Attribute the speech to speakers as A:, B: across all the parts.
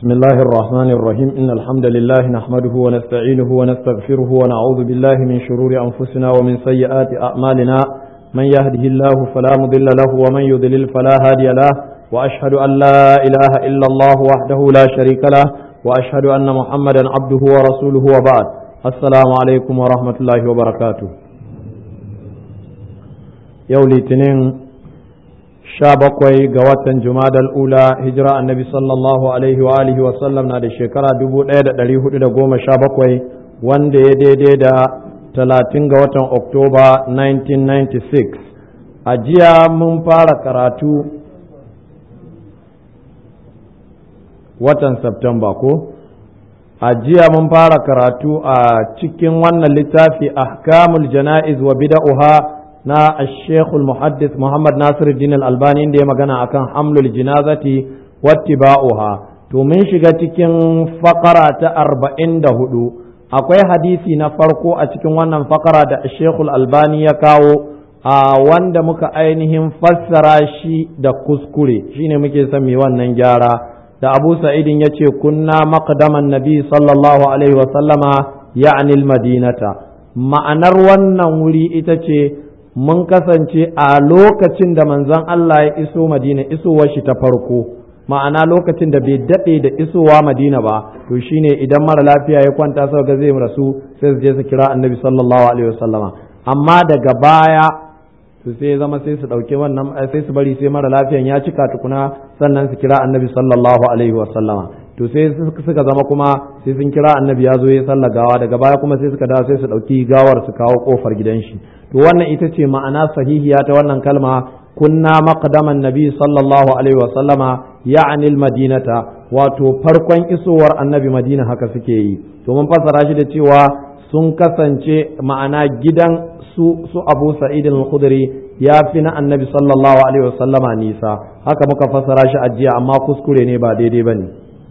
A: بسم الله الرحمن الرحيم إن الحمد لله نحمده ونستعينه ونستغفره ونعوذ بالله من شرور أنفسنا ومن سيئات أعمالنا من يهده الله فلا مضل له ومن يضلل فلا هادي له وأشهد أن لا إله إلا الله وحده لا شريك له وأشهد أن محمدا عبده ورسوله وبعد السلام عليكم ورحمة الله وبركاته يولي تنين sha bakwai ga watan jumadal ula hijira annabi sallallahu alaihi wa alihi wa sallam na da shekara dubu ɗaya da ɗari hudu da goma sha bakwai wanda ya daidai da talatin ga watan oktoba 1996 a jiya mun fara karatu watan Septemba ko a jiya mun fara karatu a cikin wannan littafi ahkamul jana'iz wa bida'uha na Sheikhul Muhaddis Muhammad Nasiruddin Al-Albani inda ya magana akan hamlul jinazati wattiba'uha to mun shiga cikin fakara ta arba'in da hudu akwai hadisi na farko a cikin wannan fakara da Sheikhul Albani ya kawo a wanda muka ainihin fassara shi da kuskure shine muke son mai wannan gyara da Abu Sa'idin ya ce kunna maqdaman nabi sallallahu alaihi wa sallama ya'ni al-madinata ma'anar wannan wuri ita ce mun kasance a lokacin da manzon Allah ya iso Madina isowar shi ta farko ma'ana lokacin da bai daɗe da isowa Madina ba to shine idan mara lafiya ya kwanta sau ga zai rasu sai su je su kira annabi sallallahu alaihi wasallama amma daga baya to sai ya zama sai su ɗauki wannan sai su bari sai mara lafiyan ya cika tukuna sannan su kira annabi sallallahu alaihi wasallama to sai suka zama kuma sai sun kira annabi ya zo ya sallar gawa daga baya kuma sai suka dawo sai su ɗauki gawar su kawo kofar gidan shi to wannan ita ce ma'ana sahihiya ta wannan kalma kunna maqdaman nabi sallallahu alaihi wa sallama ya'ni madinata wato farkon isowar annabi madina haka suke yi to mun fassara shi da cewa sun kasance ma'ana gidan su su abu sa'id al-khudri ya fi na annabi sallallahu alaihi wa sallama nisa haka muka fassara shi a jiya amma kuskure ne ba daidai bane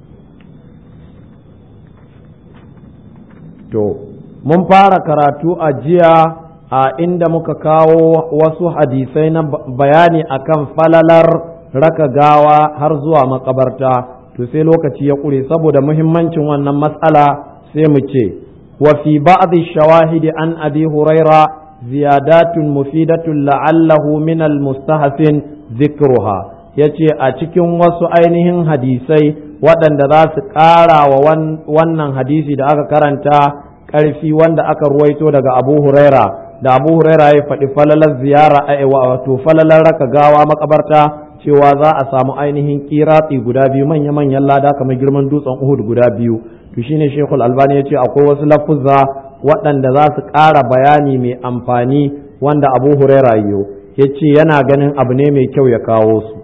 A: to mun fara karatu a jiya a inda muka kawo wasu hadisai na bayani akan falalar raka gawa har zuwa makabarta to sai lokaci ya ƙure saboda muhimmancin wannan matsala sai mu ce wa fi ba'd shawahidi an abi huraira ziyadatun mufidatun la'allahu min al-mustahsin dhikruha yace a cikin wasu ainihin hadisai waɗanda za su ƙara wa wannan hadisi da aka karanta ƙarfi wanda aka ruwaito daga abu huraira da abu huraira ya faɗi falalar ziyara a wato falalar raka gawa makabarta cewa za a samu ainihin kiratsi guda biyu manya-manyan lada kamar girman dutsen uhud guda biyu to shine shekul albani ya ce akwai wasu lafuzza waɗanda za su ƙara bayani mai amfani wanda abu huraira yiwu ya ce yana ganin abu ne mai kyau ya kawo su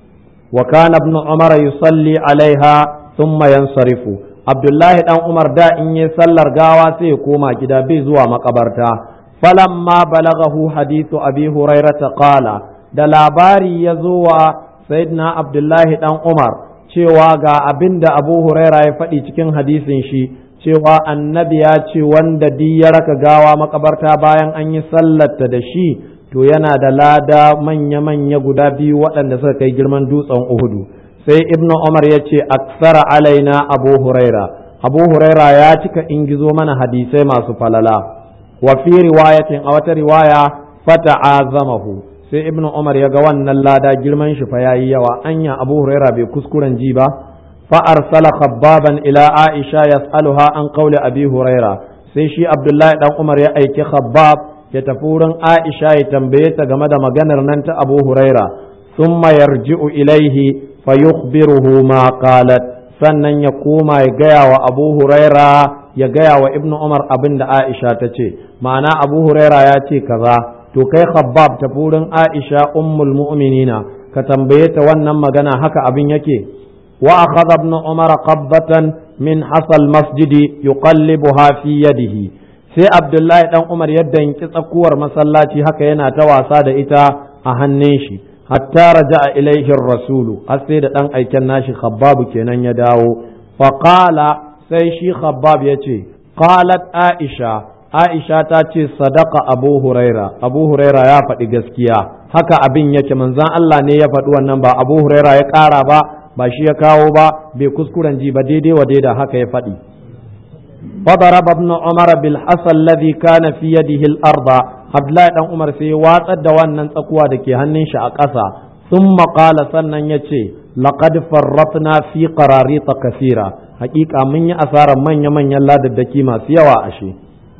A: wa kana ibn umar yusalli alaiha thumma yansarifu abdullahi dan umar da in yi sallar gawa sai ya koma gida bai zuwa makabarta فلما بلغه حديث أبي هريرة قال da labari ya zo wa sayyidina abdullahi dan umar cewa ga abin da abu huraira ya faɗi cikin hadisin shi cewa annabi ya ce wanda di ya raka gawa makabarta bayan an yi sallarta da shi to yana da lada manya-manya guda biyu waɗanda suka kai girman dutsen uhudu sai ibnu umar ya ce aksara alaina abu huraira abu huraira ya cika ingizo mana hadisai masu falala wa fi riwayatin a wata riwaya fata'azamahu sai ibnu umar ya ga wannan lada girman shi fa yayi yawa anya abu huraira bai kuskuren ji ba fa arsala khabbaban ila aisha yas'aluha an qawli abi huraira sai shi abdullahi dan umar ya aiki khabbab ya tafi wurin aisha ya tambaye ta game da maganar nan ta abu huraira thumma yarji'u ilaihi fa yukhbiruhu ma qalat sannan ya koma ya gaya wa abu huraira ya gaya wa ibnu umar abin da aisha ta ce ma'ana abu huraira ya ce kaza to kai khabbab ta furin aisha ummul mu'minina ka tambaye ta wannan magana haka abin yake wa akhadha ibnu umar qabbatan min hasal masjidi yuqallibuha fi yadihi sai abdullahi dan umar ya danki tsakuwar masallaci haka yana ta wasa da ita a hannun shi hatta raja'a ilaihi rasulu har sai da dan aiken nashi khabbab kenan ya dawo faqala sai shi khabbab ya ce qalat aisha aisha ta ce sadaka abu huraira abu huraira ya faɗi gaskiya haka abin yake manzan Allah ne ya faɗi wannan ba abu huraira ya ƙara ba ba shi ya kawo ba bai kuskuren ji ba daidai wa daida haka ya faɗi فضرب ابن عمر بالحصى الذي كان في يده الأرض Abdullahi dan Umar sai ya watsar da wannan tsakuwa da ke hannun shi a ƙasa sun maƙala sannan ya ce laqad farratna fi qararita kasira hakika mun yi asarar manya-manyan ladaddaki masu yawa ashe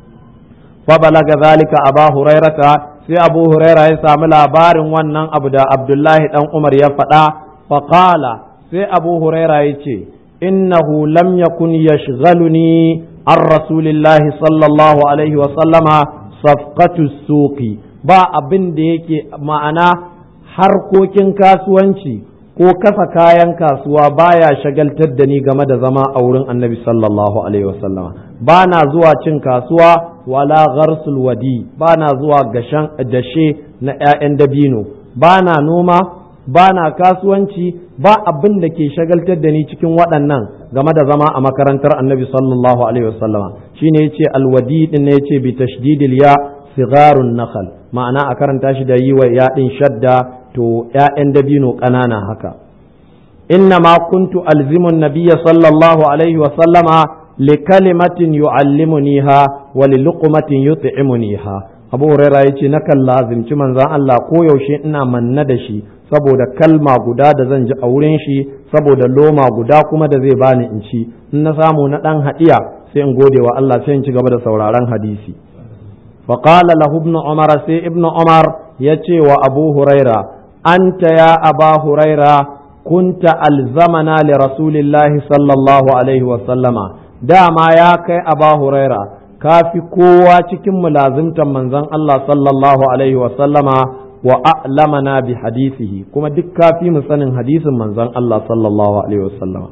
A: fa balaga zalika aba hurairata sai abu huraira ya sami labarin wannan abu da Abdullahi dan Umar ya faɗa fa qala sai abu huraira ya ce innahu lam yakun yashghaluni an rasulillahi sallallahu alaihi wa sallama safqatu suqi ba abin da yake ma'ana harkokin kasuwanci ko kasa kayan kasuwa baya shagaltar da ni game da zama a wurin annabi sallallahu alaihi wasallama ba na zuwa cin kasuwa wala gharsul wadi ba na zuwa gashan dashe na 'ya'yan dabino ba na noma ba na kasuwanci ba abin da ke shagaltar da ni cikin waɗannan game da zama a makarantar annabi sallallahu alaihi wasallama shine yace alwadi din ne yace bi tashdidil ya sigarun nakhl ma'ana a karanta shi da yi wa yaɗin shadda to ‘ya'yan dabino ƙanana haka inna ma kuntu alzimun nabiyya sallallahu alaihi wasallama li kalimatin yu'allimuniha wa li luqmatin yut'imuniha abu huraira yace nakan lazimci manzon Allah ko yaushe ina manna da shi saboda kalma guda da zan ji a wurin shi saboda loma guda kuma da zai bani in ci in na samu na dan hadiya sai in gode wa Allah sai in ci gaba da sauraron hadisi fa qala lahu ibn umar sai ibn umar yace wa abu huraira anta ya aba huraira kunta alzamana li rasulillahi sallallahu alaihi wa sallama dama ya kai aba huraira kafi kowa cikin mulazimtan manzon Allah sallallahu alaihi wa sallama wa a'lamana bi hadisihi kuma duk kafi mu sanin hadisin manzon Allah sallallahu alaihi wa sallama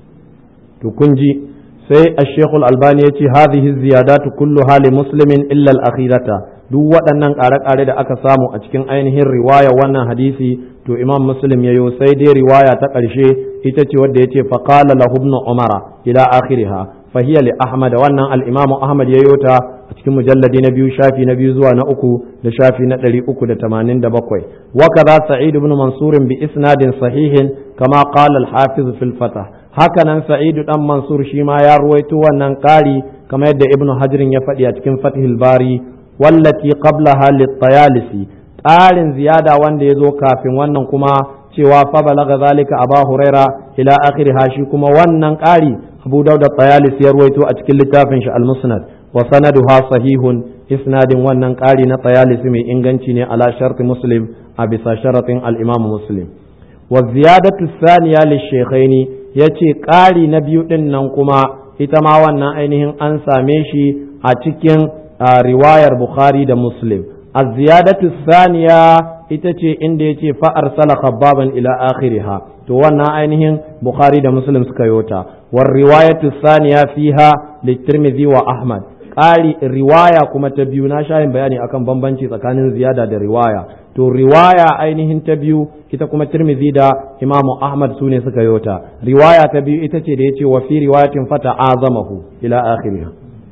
A: to kun ji sai ash-shaykh al-albani yace hadhihi ziyadatu kullu hali muslimin illa al-akhirata duk waɗannan ƙare-ƙare da aka samu a cikin ainihin riwaya wannan hadisi to imam muslim yayo sai dai riwaya ta ƙarshe ita ce wadda yace faqala lahu ibn umara ila akhiriha fahiya li ahmad wannan al-imamu ahmad yayo ta a cikin mujalladi na biyu shafi na biyu zuwa na uku da shafi na ɗari uku da tamanin da bakwai wa kaza sa'id ibn mansur bi isnadin sahihin kama qala al-hafiz fil fatah haka nan sa'id dan mansur shi ma ya ruwaito wannan ƙari kamar yadda ibn hajirin ya faɗi a cikin fathil bari wallati qablaha lit-tayalisi ƙarin ziyada wanda ya zo kafin wannan kuma cewa fa balaga zalika aba huraira ila akhiriha shi kuma wannan ƙari abu dauda tayalisi ya ruwaito a cikin littafin shi al-musnad wa sanaduha sahihun isnadin wannan ƙari na tayalisi mai inganci ne ala sharti muslim a bisa sharatin al-imam muslim wa ziyadatu thaniya lishaykhaini yace ƙari na biyu din nan kuma ita ma wannan ainihin an same shi a cikin riwayar bukhari da muslim az-ziyadatu thaniya ita ce inda yace fa arsala khabbaban ila akhiriha to wannan ainihin bukhari da muslim suka yota war riwayatu thaniya fiha litirmidhi wa ahmad ƙari riwaya kuma ta biyu na shayin bayani akan bambanci tsakanin ziyada da riwaya to riwaya ainihin ta biyu ita kuma tirmidhi da imamu ahmad su ne suka yota riwaya ta biyu ita ce da yace wa fi riwayatin fata azamahu ila akhiriha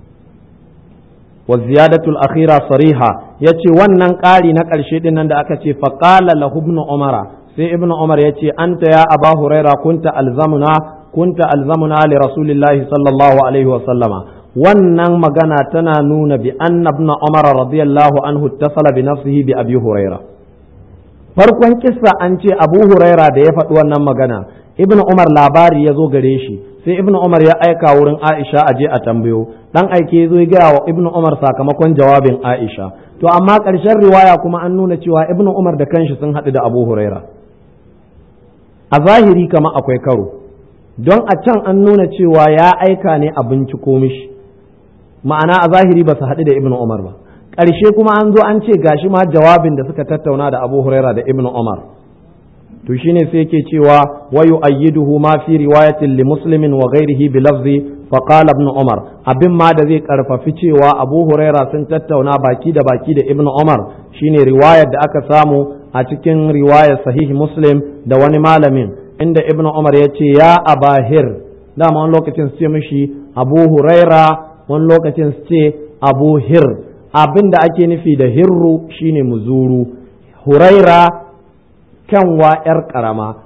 A: wa ziyadatul akhira sariha yace wannan ƙari na ƙarshe din nan da aka ce faqala lahu ibn umara sai ibn umar yace anta ya aba huraira kunta alzamuna kunta alzamuna li rasulillahi sallallahu alaihi wa sallama wannan magana tana nuna bi anna ibn umar radiyallahu anhu ittasala bi nafsihi bi abi huraira farkon kissa an ce abu huraira da ya faɗi wannan magana ibn umar labari ya zo gare shi sai ibn umar ya aika wurin aisha a je a tambayo dan aike zo ya gaya wa ibn umar sakamakon jawabin aisha to amma ƙarshen riwaya kuma an nuna cewa ibn umar da kanshi sun haɗu da abu huraira a zahiri kama akwai karo don a can an nuna cewa ya aika ne a binciko mishi ma'ana a zahiri ba su haɗu da ibn umar ba ƙarshe kuma an zo an ce gashi ma jawabin da suka tattauna da abu huraira da ibn umar to shine sai yake cewa wa yu'ayyiduhu ma fi riwayatin li muslimin wa ghairihi bi lafzi fa qala ibn umar abin ma da zai karfafi cewa abu huraira sun tattauna baki da baki da ibn umar shine riwayar da aka samu a cikin riwayar sahih muslim da wani malamin inda ibn umar ya ce ya abahir dama wani lokacin su ce mishi abu huraira wani lokacin su ce abu hir abin da ake nufi da hirru shine muzuru huraira kyanwa ‘yar ƙarama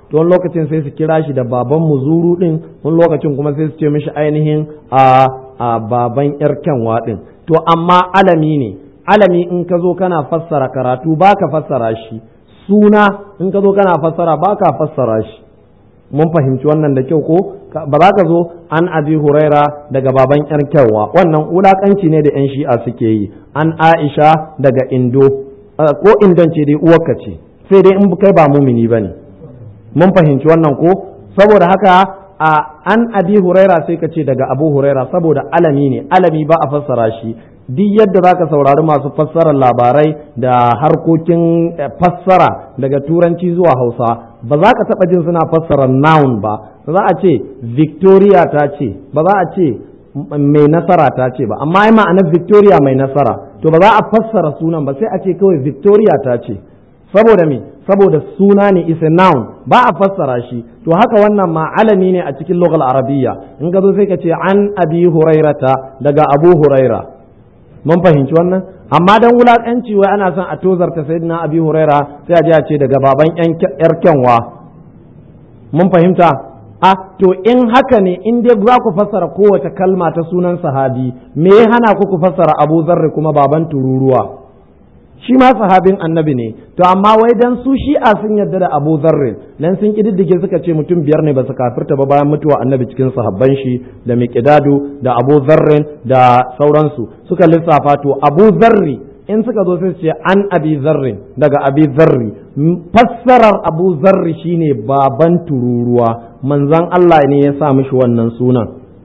A: to wani lokacin sai su kira shi da baban muzuru din wani lokacin kuma sai su ce mishi ainihin a a baban yar kyanwa din to amma alami ne alami in ka zo kana fassara karatu baka fassara shi suna in ka zo kana fassara baka fassara shi mun fahimci wannan da kyau ko ba za ka zo an abi huraira daga baban yar kyanwa wannan wulakanci ne da yan shi'a suke yi an aisha daga indo ko indon ce dai uwarka ce sai dai in kai ba mumini bane mun fahimci wannan ko saboda haka a an abi huraira sai ka ce daga abu huraira saboda alami ne alami ba a fassara shi duk yadda za ka saurari masu fassarar labarai da harkokin fassara daga turanci zuwa hausa ba za ka taɓa jin suna fassara noun ba za a ce victoria ta ce ba za a ce mai nasara ta ce ba amma ai ma'anar victoria mai nasara to ba za a fassara sunan ba sai a ce kawai victoria ta ce saboda me saboda suna ne is a noun ba a fassara shi to haka wannan ma alami ne a cikin lughal arabiyya in ka zo sai ka ce an abi hurairata daga abu huraira mun fahimci wannan amma dan wulakanci wai ana son a tozarta sayyidina abi huraira sai a je a ce daga baban yar kyanwa mun fahimta a to in haka ne in dai za ku fassara kowace kalma ta sunan sahabi me ya hana ku ku fassara abu zarri kuma baban tururuwa shi ma sahabin annabi ne to amma wai dan su shi'a sun yarda da Abu Zarrin dan sun kididdige suka ce mutum biyar ne ba su kafirta ba bayan mutuwa annabi cikin sahabban shi da Miqdadu da Abu Zarrin da sauransu suka lissafa to Abu Zarri in suka zo sai su ce an Abi Zarrin daga Abi Zarri fassarar Abu Zarri shine baban tururuwa manzon Allah ne ya sa mishi wannan sunan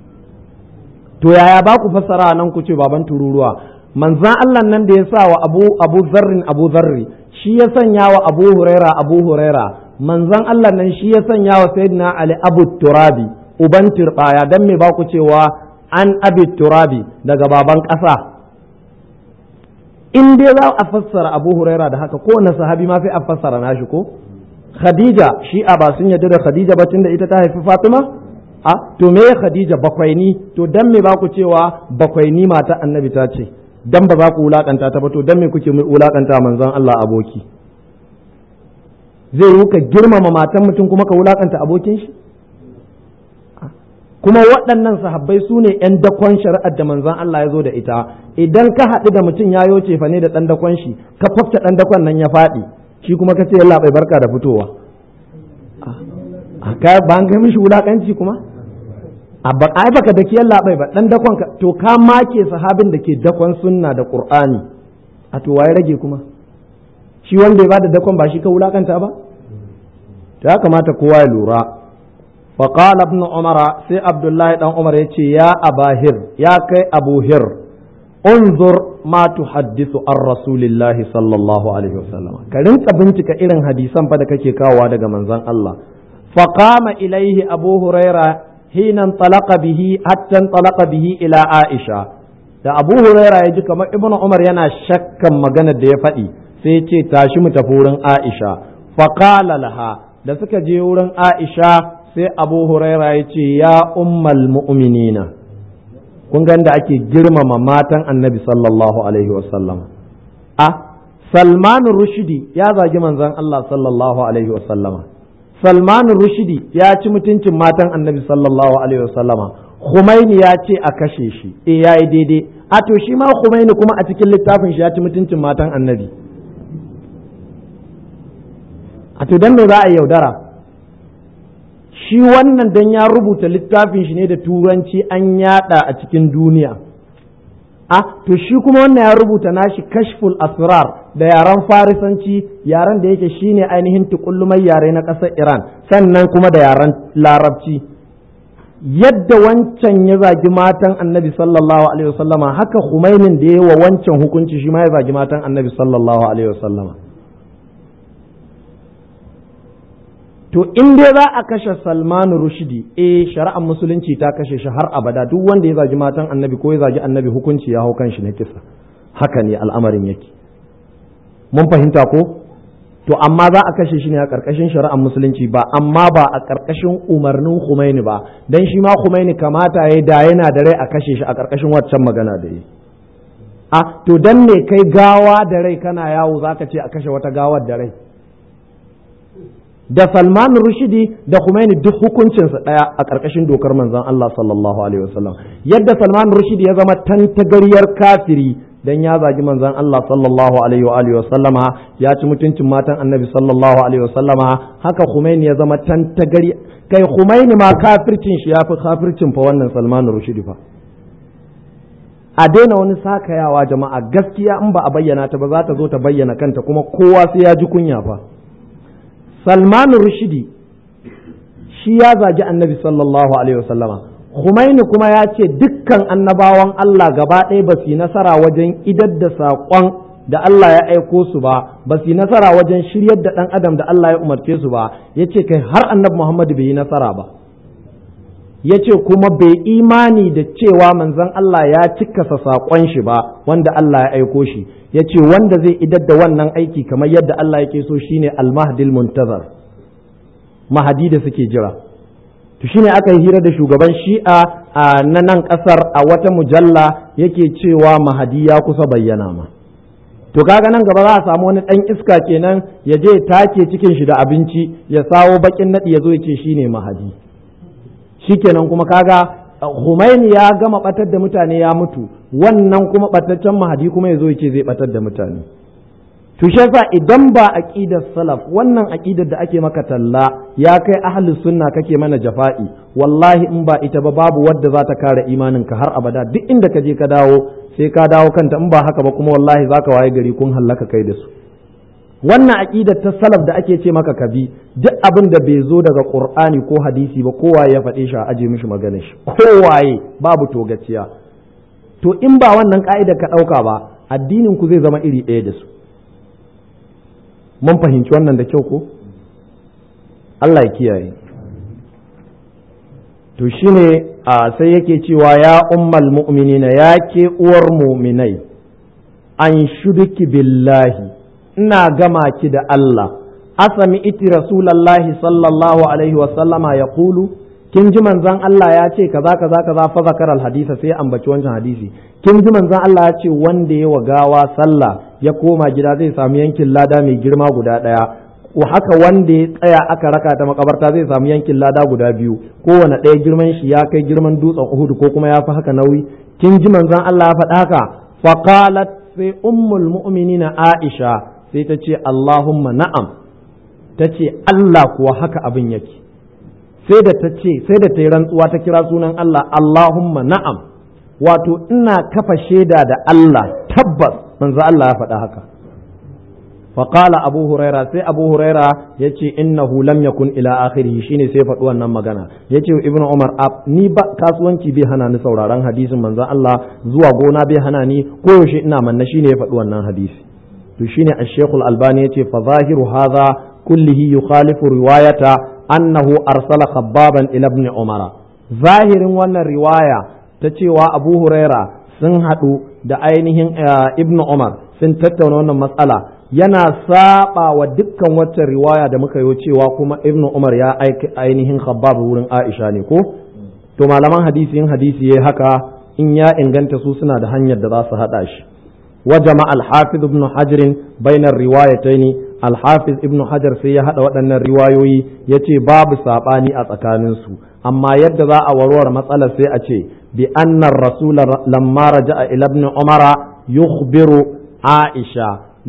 A: to yaya ba ku fassara nan ku ce baban tururuwa manzan Allah nan da ya sa wa abu abu zarrin abu zarri shi ya sanya wa abu huraira abu huraira manzan Allah nan shi ya sanya wa sayyidina ali abu turabi uban turbaya dan me ba ku cewa an abi turabi daga baban ƙasa in dai za a fassara abu huraira da haka kowane sahabi ma sai a fassara nashi ko khadija shi'a ba sun yarda da khadija ba da ita ta haifi fatima a to me khadija bakwaini to dan me ba ku cewa bakwaini mata annabi ta ce dan ba za ku wulakanta ta ba to dan me kuke wulakanta manzon Allah aboki zai yi ka girmama matan mutum kuma ka wulakanta abokin shi kuma waɗannan sahabbai su ne ‘yan dakon shari'ar da manzon Allah ya zo da ita idan ka haɗu da mutum ya yoce fa ne da ɗan dakon shi ka fafta ɗan dakon nan ya faɗi shi kuma ka ce yalla bai barka da fitowa ba an kai mishi wulakanci kuma a ai baka da kiyan labai ba dan dakon ka to ka make sahabin da ke dakon sunna da qur'ani a to waye rage kuma shi wanda ya bada dakon ba shi ka wulakanta ba to ya kamata kowa ya lura fa qala ibn umara sai abdullahi dan umar yace ya abahir ya kai abu hir unzur ma tuhaddithu an rasulillahi sallallahu alaihi wasallam ka rinka bincika irin hadisan fa da kake kawowa daga manzon Allah faqama ilaihi abu huraira حين انطلق به حتى انطلق به إلى عائشة da Abu Huraira ya ji kamar Ibn Umar yana shakkan maganar da ya faɗi sai ce tashi mu tafi wurin Aisha faqala laha da suka je wurin Aisha sai Abu Huraira ya ce ya ummal mu'minina kun ga da ake girmama matan Annabi sallallahu alaihi wasallam a Salman Rushdi ya zagi manzon Allah sallallahu alaihi wasallama Salman Rushdi ya ci mutuncin matan Annabi sallallahu alaihi wasallama Khumaini ya ce a kashe shi eh yayi daidai a to shi ma Khumaini kuma a cikin littafin shi ya ci mutuncin matan Annabi a to dan me za a yaudara shi wannan dan ya rubuta littafin shi ne da turanci an yada a cikin duniya a to shi kuma wannan ya rubuta nashi kashful asrar da yaren farisanci yaren da yake shine ainihin tukullumai yare na ƙasar iran sannan kuma da yaren larabci yadda wancan ya zagi matan annabi sallallahu alaihi wasallama haka humainin da ya wa wancan hukunci shi ma ya zagi matan annabi sallallahu alaihi wasallama to in dai za a kashe salmanu rushdi eh shari'ar musulunci ta kashe shi har abada duk wanda ya zagi matan annabi ko ya zagi annabi hukunci ya hau kan shi na kisa haka ne al'amarin yake mun fahimta ko to amma za a kashe shi ne a ƙarƙashin shari'ar musulunci ba amma ba a ƙarƙashin umarnin Khomeini ba dan shi ma Khomeini kamata ya da yana da rai a kashe shi a ƙarƙashin waccan magana da yi a to dan me kai gawa da rai kana yawo zaka ce a kashe wata gawar da rai da Salman Rushidi da Khomeini duk hukuncinsa ɗaya a ƙarƙashin dokar manzon Allah sallallahu alaihi wasallam yadda Salman Rushidi ya zama tantagariyar kafiri dan ya zagi manzon Allah sallallahu alaihi wa alihi wasallama ya ci mutuncin matan Annabi sallallahu alaihi wasallama haka Khomeini ya zama tantagari kai Khomeini ma kafircin shi yafi kafircin fa wannan Salman Rushidi fa a daina wani sakayawa jama'a gaskiya in ba a bayyana ta ba za ta zo ta bayyana kanta kuma kowa sai ya ji kunya fa Salman Rushidi shi ya zagi Annabi sallallahu alaihi wasallama Khumaini kuma ya ce dukkan annabawan Allah gaba ɗaya ba su yi nasara wajen idar da saƙon da Allah ya aiko su ba ba su yi nasara wajen shiryar da ɗan adam da Allah ya umarce su ba ya ce kai har annabi Muhammadu bai yi nasara ba ya ce kuma bai imani da cewa manzon Allah ya cikasa saƙon shi ba wanda Allah ya aiko shi ya ce wanda zai idar da wannan aiki kamar yadda Allah yake so shine al-mahdil muntazar mahadi da suke jira to shine aka yi hira da shugaban shi'a a na nan kasar a wata mujalla yake cewa mahadi ya kusa bayyana ma to kaga nan gaba za a samu wani dan iska kenan ya je take cikin shi da abinci ya sawo bakin nadi ya zo ya ce shine mahadi shikenan kuma kaga Humaini ya gama batar da mutane ya mutu wannan kuma bataccen mahadi kuma ya zo ya ce zai batar da mutane to shi yasa idan ba aqidar salaf wannan aqidar da ake maka talla ya kai ahli sunna kake mana jafa'i wallahi in ba ita ba babu wadda za ta kare imanin ka har abada duk inda ka je ka dawo sai ka dawo kanta in ba haka ba kuma wallahi zaka waye gari kun hallaka kai da su wannan aqidar ta salaf da ake ce maka kabi duk abin da bai zo daga qur'ani ko hadisi ba kowaye ya faɗe shi a aje mishi maganar shi kowaye babu togaciya to in ba wannan ka'idar ka ɗauka ba addinin ku zai zama iri ɗaya da su mun fahimci wannan da kyau ko Allah ya kiyaye to shine a sai yake cewa ya ummal mu'minina ya ke uwar mu'minai an shuduki billahi ina gama ki da Allah asami iti rasulallahi sallallahu alaihi wa sallama ya kulu kin ji manzon Allah ya ce kaza kaza kaza fa zakar al hadisa sai ambaci wancan hadisi kin ji manzon Allah ya ce wanda ya wa gawa sallah ya koma gida zai samu yankin lada mai girma guda ɗaya haka wanda ya tsaya aka raka ta makabarta zai samu yankin lada guda biyu kowane ɗaya girman shi ya kai girman dutsen Uhud ko kuma ya fi haka nauyi kin ji manzon Allah ya faɗa haka faqalat sai ummul mu'minina Aisha sai ta ce Allahumma na'am ta ce Allah kuwa haka abin yake sai da ta ce sai da ta yi rantsuwa ta kira sunan Allah Allahumma na'am wato ina kafa shaida da Allah tabbas manzo Allah ya faɗa haka faƙala abu huraira sai abu huraira ya ce innahu lam yakun ila akhirihi shine sai faɗi wannan magana ya ce ibn umar ni ba kasuwanci bai hana ni sauraron hadisin manzo Allah zuwa gona bai hana ni koyaushe ina manna shine ya faɗi wannan hadisi to shine ash-shaykhul albani yace fa zahiru hadha kullihi yukhalifu riwayata annahu arsala khabbaban ila ibn umar zahirin wannan riwaya ta cewa abu huraira sun haɗu da ainihin ibnu umar sun tattauna wannan matsala yana saba wa dukkan wacce riwaya da muka yi cewa kuma ibnu umar ya aiki ainihin khabbab wurin aisha ne ko to malaman hadisi yin hadisi yayi haka in ya inganta su suna da hanyar da za su hada shi wa jama'a al-hafiz ibn hajar bainar riwayataini al-hafiz ibn hajar sai ya hada waɗannan riwayoyi yace babu sabani a tsakaninsu amma yadda za a warware matsalar sai a ce بأن الرسول لما رجع إلى ابن عمر يخبر عائشة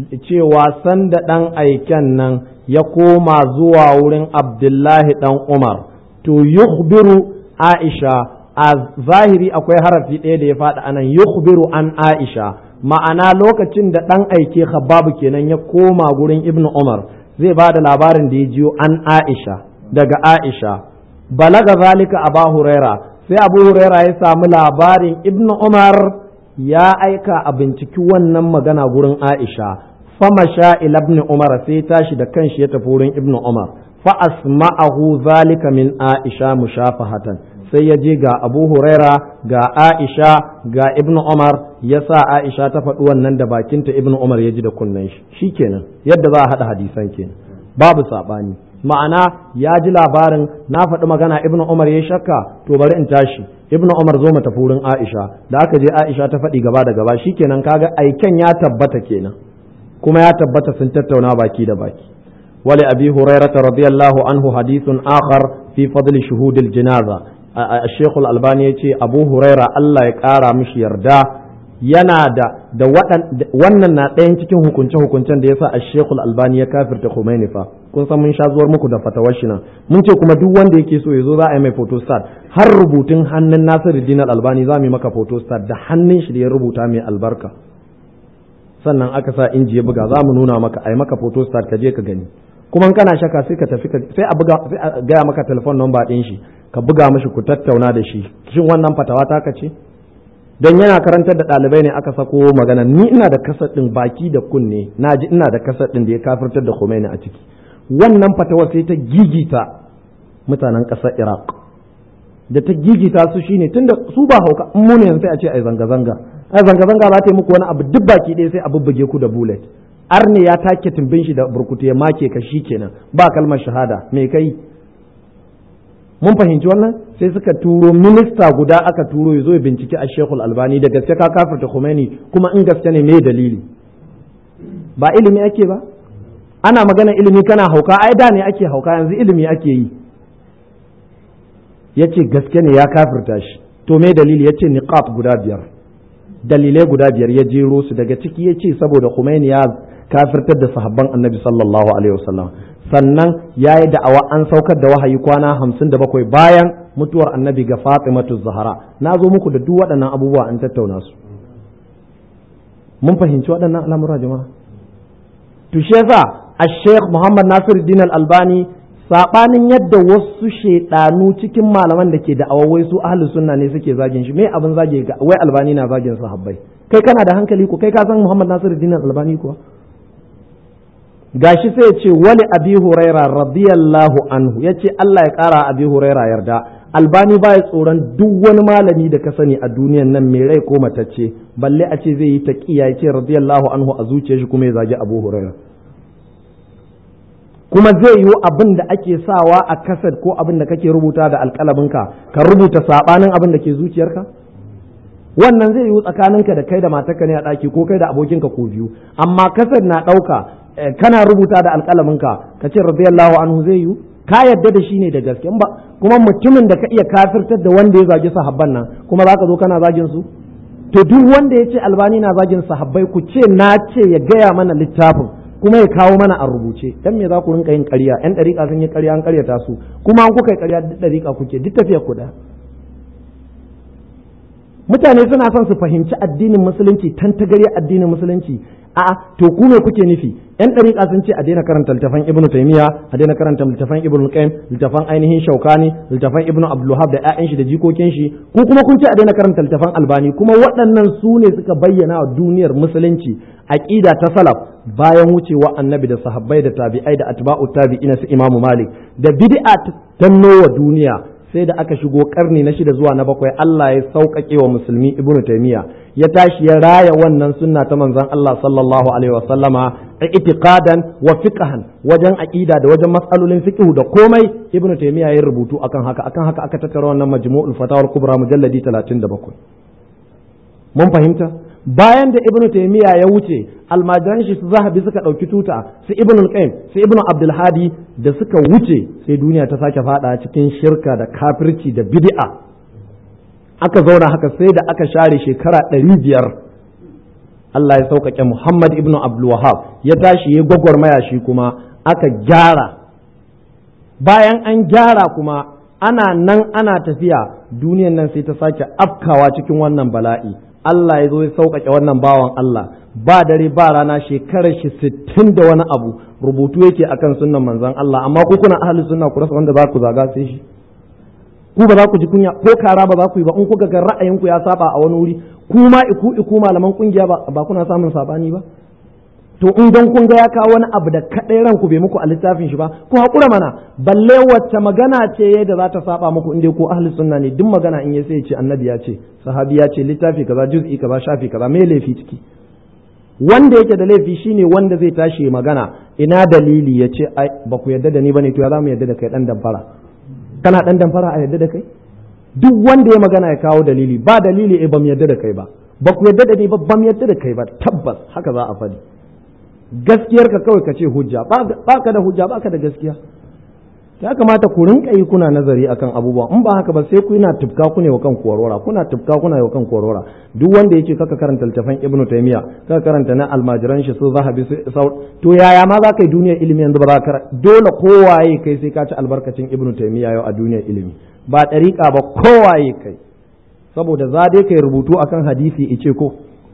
A: cewa sanda ɗan aiken nan ya koma zuwa wurin abdullahi ɗan umar to yukhbiru aisha a zahiri akwai harafi ɗaya da ya faɗi anan yukhbiru an aisha ma'ana lokacin da ɗan aike khababu kenan ya koma gurin ibnu umar zai ba da labarin da ya jiyo an aisha daga aisha balaga zalika aba huraira sai abu huraira ya samu labarin ibnu umar ya aika a binciki wannan magana gurin aisha fama sha ila ibn umar sai tashi da kanshi ya tafi wurin ibnu umar fa asma'ahu zalika min aisha mushafahatan sai ya je ga abu huraira ga aisha ga ibnu umar ya sa aisha ta faɗi wannan da bakinta ibnu umar ya ji da kunnen shi shikenan yadda za a haɗa hadisan kenan babu saɓani ma'ana ya ji labarin na faɗi magana ibnu umar ya shakka to bari in tashi ibnu umar zo mu tafi wurin aisha da aka je aisha ta faɗi gaba da gaba shikenan kaga aiken ya tabbata kenan kuma ya tabbata sun tattauna baki da baki wali abi hurairah radiyallahu anhu hadithun akhar fi fadli shuhudil janaza Sheikh Al-Albani yace Abu Huraira Allah ya kara mishi yarda yana da da wannan na ɗayan cikin hukunce hukuncen da yasa Sheikh Al-Albani ya kafirta Khomeini fa kun san mun sha zuwar muku da fatawar shi nan mun ce kuma duk wanda yake so ya zo za a yi mai photostat har rubutun hannun Nasiruddin Al-Albani za mu yi maka photostat da hannun shi da ya rubuta mai albarka sannan aka sa inji ya buga za mu nuna maka a yi maka photostat ka je ka gani kuma kana shaka sai ka tafi sai a buga sai a gaya maka telefon number ɗin shi ka buga mashi ku tattauna da shi shin wannan fatawa ta ka ce don yana karantar da ɗalibai ne aka sako magana ni ina da kasar ɗin baki da kunne na ji ina da kasar ɗin da ya kafirtar da Khomeini a ciki wannan fatawa sai ta gigita mutanen ƙasar Iraq da ta gigita su shine tunda su ba hauka in mu ne sai a ce ai zanga zanga ai zanga zanga za ta yi muku wani abu duk baki ɗaya sai a bubbuge ku da bullet arne ya take tumbin shi da burkutu ya make ka shi kenan ba kalmar shahada me kai mun fahimci wannan sai suka turo minista guda aka turo ya zo ya binciki a shekul albani da gaske ka kafirta Khomeini kuma in gaske ne me dalili ba ilimi ake ba ana magana ilimi kana hauka ai da ne ake hauka yanzu ilimi ake yi yace gaske ne ya kafirta shi to me dalili yace niqat guda biyar dalilai guda biyar ya jero su daga ciki yace saboda Khomeini ya kafirtar da sahabban annabi sallallahu alaihi wasallam sannan ya yi da'awa an saukar da wahayi kwana hamsin da bakwai bayan mutuwar annabi ga fatimatu zahara na zo muku da duk waɗannan abubuwa an tattauna su mun fahimci waɗannan al'amura jama'a to shi yasa a sheikh muhammad nasir din albani saɓanin yadda wasu shaidanu cikin malaman da ke da'awa wai su ahlus sunna ne suke zagin shi me abin zage ga wai albani na zagin sahabbai kai kana da hankali ko kai ka san muhammad nasir din albani kuwa gashi sai ya ce wali abi huraira radiyallahu anhu ya ce Allah ya kara abi huraira yarda albani baya tsoron duk wani malami da ka sani a duniyan nan mai rai ko matacce balle a ce zai yi taqiya ya ce radiyallahu anhu a zuciyar shi kuma ya zagi abu huraira kuma zai yi abin da ake sawa a kasad ko abin da kake rubuta da alƙalaminka ka rubuta sabanin abin da ke zuciyarka wannan zai yi tsakaninka da kai da matarka ne a ɗaki ko kai da abokinka ko biyu amma kasad na ɗauka kana rubuta da alƙalaminka ka ce radiyallahu anhu zai yi ka yadda da shi ne da gaske ba kuma mutumin da ka iya kafirtar da wanda ya zagi sahabban nan kuma za ka zo kana zagin su to duk wanda ya ce albani na zagin sahabbai ku ce na ce ya gaya mana littafin kuma ya kawo mana a rubuce dan me za ku rinka yin ƙarya yan ɗariƙa sun yi ƙarya an ƙaryata su kuma an kuka yi ƙarya duk ɗariƙa kuke duk tafiyar ku mutane suna son su fahimci addinin musulunci tantagarya addinin musulunci a to ku me kuke nufi yan dariƙa sun ce a daina karanta littafan ibnu taymiya a daina karanta littafan ibnu qayyim littafan ainihin shaukani littafan ibnu abdulwahab da ƴaƴan shi da jikokin shi ku kuma kun ce a daina karanta littafan albani kuma waɗannan su ne suka bayyana wa duniyar musulunci aqida ta salaf bayan wucewa annabi da sahabbai da tabi'ai da atba'u tabi'ina su imamu malik da bid'a ta wa duniya sai da aka shigo karni na shida zuwa na bakwai Allah ya sauƙaƙe wa musulmi ibnu taymiya ya tashi ya raya wannan sunna ta manzon Allah sallallahu alaihi wa sallama itiqadan wa fiqhan wajen aqida da wajen mas'alolin fiqh da komai ibnu taymiya ya rubutu akan haka akan haka aka tattara wannan majmu'ul fatawa kubra mujalladi 37 mun fahimta bayan da ibnu taymiya ya wuce almajiran shi su zahabi suka ɗauki tuta su ibnu qayyim su ibnu abdul hadi da suka wuce sai duniya ta sake fada cikin shirka da kafirci da bid'a aka zauna haka sai da aka share shekara ɗari biyar Allah ya sauƙaƙe Muhammad ibn Abdul Wahab ya tashi ya gwagwarmaya shi kuma aka gyara bayan an gyara kuma ana nan ana tafiya duniyan nan sai ta sake afkawa cikin wannan bala'i Allah ya zo ya sauƙaƙe wannan bawan Allah ba dare ba rana shekarar shi sittin da wani abu rubutu yake akan sunnan manzon Allah amma ku kuna ahli sunna ku rasa wanda za ku zaga sai shi ku ba za ku ji kunya ko kara ba za ku yi ba in kuka ga ra'ayinku ya saba a wani wuri ku ma iku iku malaman kungiya ba ba kuna samun sabani ba to in dan kun ga ya kawo wani abu da kadai ranku bai muku a littafin shi ba ku hakura mana balle wacce magana ce da za ta saba muku in dai ko ahli sunna ne duk magana in ya sai ce annabi ya ce sahabi ya ce littafi kaza juz'i kaza shafi kaza me laifi ciki wanda yake da laifi shine wanda zai tashi magana ina dalili ya ce ai ba ku yarda da ni bane to ya za mu yarda da kai dan damfara kana dan damfara a yarda da kai duk wanda ya magana ya kawo dalili ba dalili eh ba mu yarda da kai ba ba ku yarda da ni ba ba mu yarda da kai ba tabbas haka za a faɗi gaskiyar ka kawai ka ce hujja ba ka da hujja ba ka da gaskiya ya kamata ku rinka yi kuna nazari akan abubuwa in ba haka ba sai ku yana tufka ku ne wa kan korora kuna tufka kuna wa kan korora duk wanda yake kaka karanta littafin ibnu taymiya kaka karanta na almajiran shi su zahabi to yaya ma za ka yi duniyar ilimi yanzu ba za ka dole kowaye kai sai ka ci albarkacin ibnu taymiya yau a duniyar ilimi ba ɗariƙa ba kowaye kai saboda za dai kai rubutu akan hadisi ice ko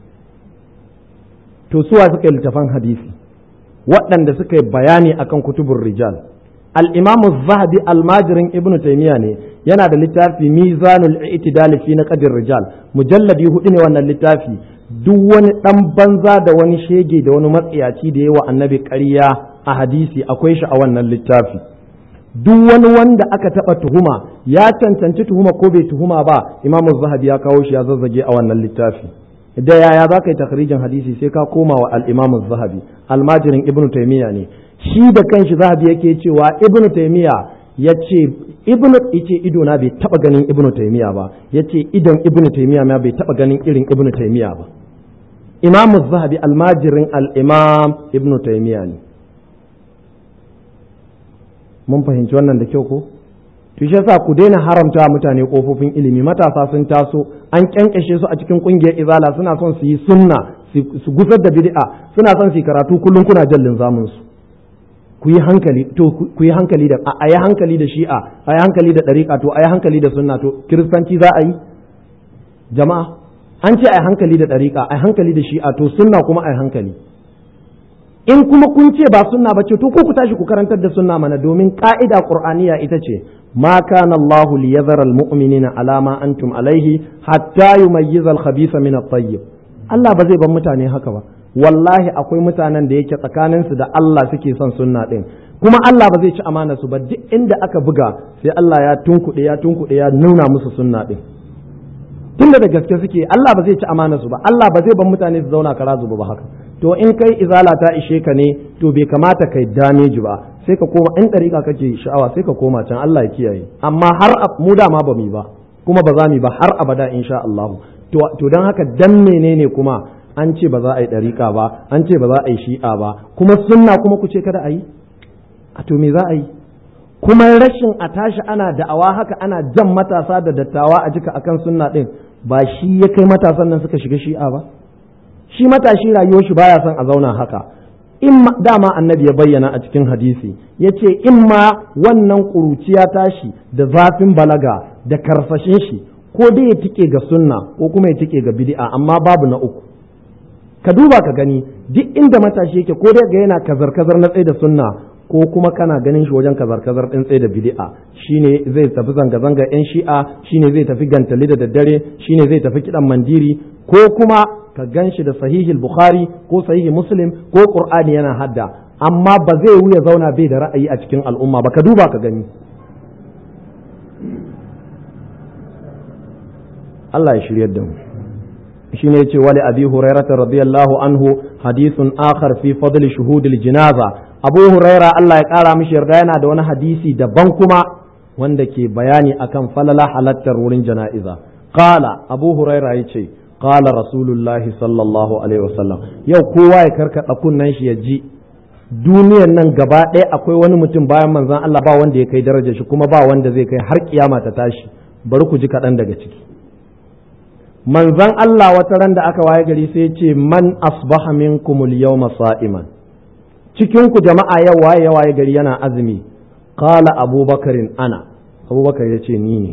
A: to suwa suka yi littafan hadisi waɗanda suka yi bayani akan kutubun rijal al-imamu zahabi almajirin ibnu taymiya ne yana da littafi mizanul i'tidal fi naqdir rijal mujalladi hudu ne wannan littafi duk wani dan banza da wani shege da wani matsiyaci da yawa annabi ƙarya a hadisi akwai shi a wannan littafi duk wani wanda aka taɓa tuhuma ya cancanci tuhuma ko bai tuhuma ba imamu zahabi ya kawo shi ya zazzage a wannan littafi da yaya za ka yi takharijin hadisi sai ka koma wa al-imamu zahabi almajirin ibnu taymiya ne shi da kanshi zahabi yake cewa ibnu taymiya ya ce ibnu yace ido na bai taba ganin ibnu taymiya ba yace idon ibnu taymiya ma bai taba ganin irin ibnu taymiya ba imamu zahabi almajirin al-imam ibnu taymiya ne mun fahimci wannan da kyau ko to shi yasa ku daina haramta mutane kofofin ilimi matasa sun taso an kyankashe su a cikin kungiyar izala suna son su yi sunna su gusar da bid'a suna son su yi karatu kullum kuna jallin zamun su ku yi hankali to ku yi hankali da a yi hankali da shi'a a yi hankali da dariqa to a yi hankali da sunna to kiristanci za a yi jama'a an ce a yi hankali da dariqa a yi hankali da shi'a to sunna kuma a yi hankali in kuma kun ce ba sunna ba ce to ko ku tashi ku karantar da sunna mana domin ka'ida qur'aniya ita ce ma kana Allah liyadhara almu'minina ala ma antum alaihi hatta yumayyiza al-khabitha min at-tayyib Allah ba zai bar mutane haka ba wallahi akwai mutanen da yake tsakanin su da Allah suke son sunna din kuma Allah ba zai ci amana su ba duk inda aka buga sai Allah ya tunkuɗe ya tunkuɗe ya nuna musu sunna din tunda da gaske suke Allah ba zai ci amana su ba Allah ba zai bar mutane su zauna kara zuba ba haka to in kai izala ta ishe ka ne to bai kamata kai dameji ba sai ka koma in ɗariƙa kake sha'awa sai ka koma can Allah ya kiyaye amma har mu dama ba mu ba kuma ba za mu ba har abada insha Allah to to dan haka dan menene kuma an ce ba za a yi ɗariƙa ba an ce ba za a yi shi'a ba kuma sunna kuma ku ce kada a yi a to me za a yi kuma rashin a tashi ana da'awa haka ana jan matasa da dattawa a jika akan sunna din ba shi ya kai matasan nan suka shiga shi'a ba shi matashi rayuwar shi baya son a zauna haka in dama annabi ya bayyana a cikin hadisi ya ce in ma wannan ƙuruciya tashi da zafin balaga da karsashin shi ko dai ya tike ga sunna ko kuma ya tike ga bid'a amma babu na uku ka duba ka gani duk inda matashi yake ko dai ga yana kazar-kazar na tsaye da sunna ko kuma kana ganin shi wajen kazar-kazar ɗin tsaye da bid'a shine zai tafi zanga-zanga yan shi'a shine zai tafi gantali da daddare shine zai tafi kiɗan mandiri ko kuma ka gan shi da sahihil bukhari ko sahihi muslim ko qur'ani yana hadda amma ba zai wuya zauna bai da ra'ayi a cikin al'umma ba ka duba ka gani Allah ya shiryar da mu shine yace wali abi hurairah radiyallahu anhu hadithun akhar fi fadli shuhudil jinaza abu huraira Allah ya kara mishi yarda yana da wani hadisi daban kuma wanda ke bayani akan falala halattar wurin jana'iza qala abu huraira yace qala rasulullahi sallallahu alaihi wasallam yau kowa ya karkada kunnan shi ya ji duniyan nan gaba ɗaya akwai wani mutum bayan manzon Allah ba wanda ya kai darajar shi kuma ba wanda zai kai har kiyama ta tashi bari ku ji kaɗan daga ciki manzon Allah wata ran da aka waye gari sai ce man asbaha minkumul yawma sa'iman cikin ku jama'a yau waye waye gari yana azumi qala abubakarin ana abubakar ya ce ni ne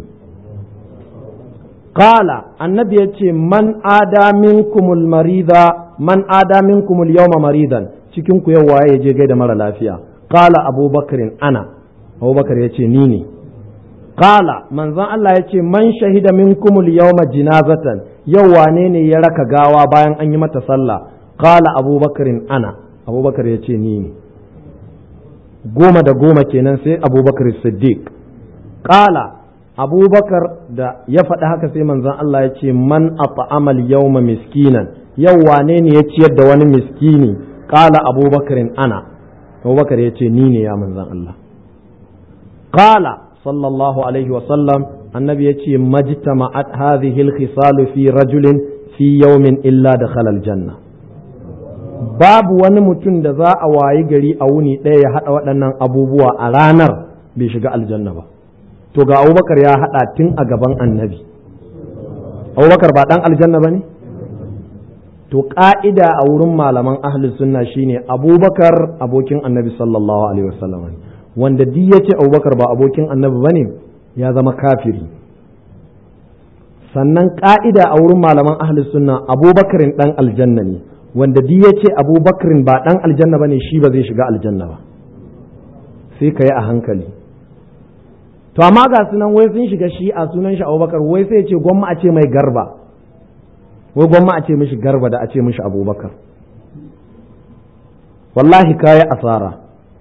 A: qala annabi ya ce man ada minkumul marida man ada minkumul yawma maridan cikin ku yau waye je gaida mara lafiya qala abubakarin ana abubakar ya ce ni ne qala manzon Allah ya ce man shahida minkumul yawma jinazatan yau wane ne ya raka gawa bayan an yi mata sallah qala abubakarin ana abubakar ya ce ni ne goma da goma kenan sai abubakar siddiq qala abubakar da ya faɗi haka sai manzon Allah ya ce man at'amal yawma miskinan yau wane ne ya ciyar da wani miskini qala abubakarin ana abubakar ya ce ni ne ya manzon Allah qala sallallahu alaihi wa sallam annabi ya ce majtama'at hadhihi al-khisal fi rajulin fi yawmin illa dakhala al-janna babu wani mutum da za a wayi gari a wuni ɗaya ya haɗa waɗannan abubuwa a ranar bai shiga aljanna ba to ga abubakar ya haɗa tun a gaban annabi abubakar ba ɗan aljanna ba ne to ƙa'ida a wurin malaman ahlus sunna shine abubakar abokin annabi sallallahu alaihi wasallam wanda duk ya ce abubakar ba abokin annabi ba ne ya zama kafiri sannan ƙa'ida a wurin malaman ahlus sunna abubakarin ɗan aljanna ne wanda duk ya ce abubakarin ba ɗan aljanna ba ne shi ba zai shiga aljanna ba sai ka yi a hankali to amma ga sunan wai sun shiga shi a sunan shi abubakar wai sai ce gwamma a ce mai garba wai gwamma a ce mishi garba da a ce mishi abubakar wallahi kayi asara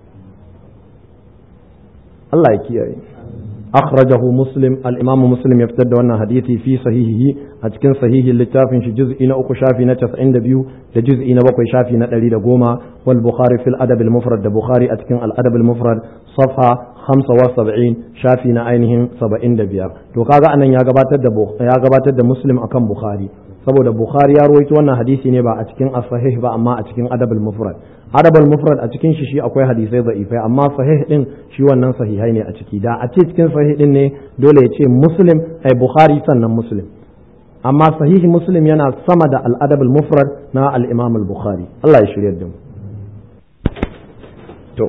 A: Allah ya kiyaye akhrajahu muslim al-imamu muslim ya fitar da wannan hadisi fi sahihihi a cikin sahihin littafin shi juz'i na uku shafi na 92 da juz'i na bakwai shafi na 110 wal bukhari fil adab al-mufrad da bukhari a cikin al-adab al-mufrad safha 75 shafi na ainihin 75 to kaga anan ya gabatar da ya gabatar da muslim akan bukhari saboda bukhari ya rawaito wannan hadisi ne ba a cikin as-sahih ba amma a cikin adab al-mufrad adab al-mufrad a cikin shi shi akwai hadisai da'ifai amma sahih din shi wannan sahihai ne a ciki da a ce cikin sahih din ne dole ya ce muslim ai bukhari sannan muslim amma sahihi muslim yana sama da al-adab al-mufrad na al-imam al-bukhari Allah ya shirye da mu to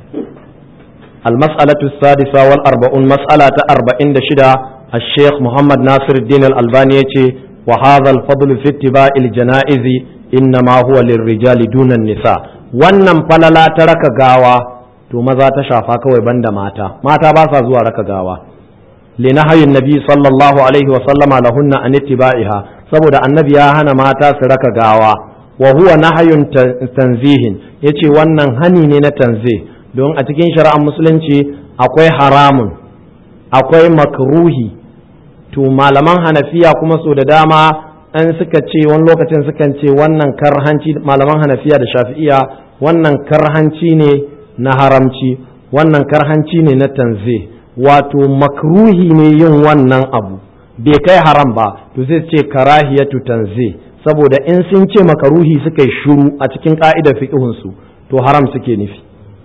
A: المسألة السادسة والأربعون مسألة أربعين شدة الشيخ محمد ناصر الدين الألباني وهذا الفضل في اتباع الجنائز إنما هو للرجال دون النساء wannan falala ta raka gawa to maza ta shafa kawai banda mata mata ba sa zuwa raka gawa li nahayin nabi sallallahu alaihi wa sallama lahunna an ittiba'iha saboda annabi ya hana mata su raka gawa wa huwa nahayun tanzihin yace wannan hani ne na tanzih don a cikin shari'ar musulunci akwai haramun akwai makruhi to malaman hanafiya kuma so da dama an suka ce wani lokacin sukan ce wannan karhanci malaman hanafiya da shafi'iya wannan karhanci ne na haramci wannan karhanci ne na tanze wato makruhi ne yin wannan abu bai kai haram ba to sai ce karahiyatu tanze saboda in sun ce makaruhi suka yi shuru a cikin ka'idar fiqhunsu to haram suke nufi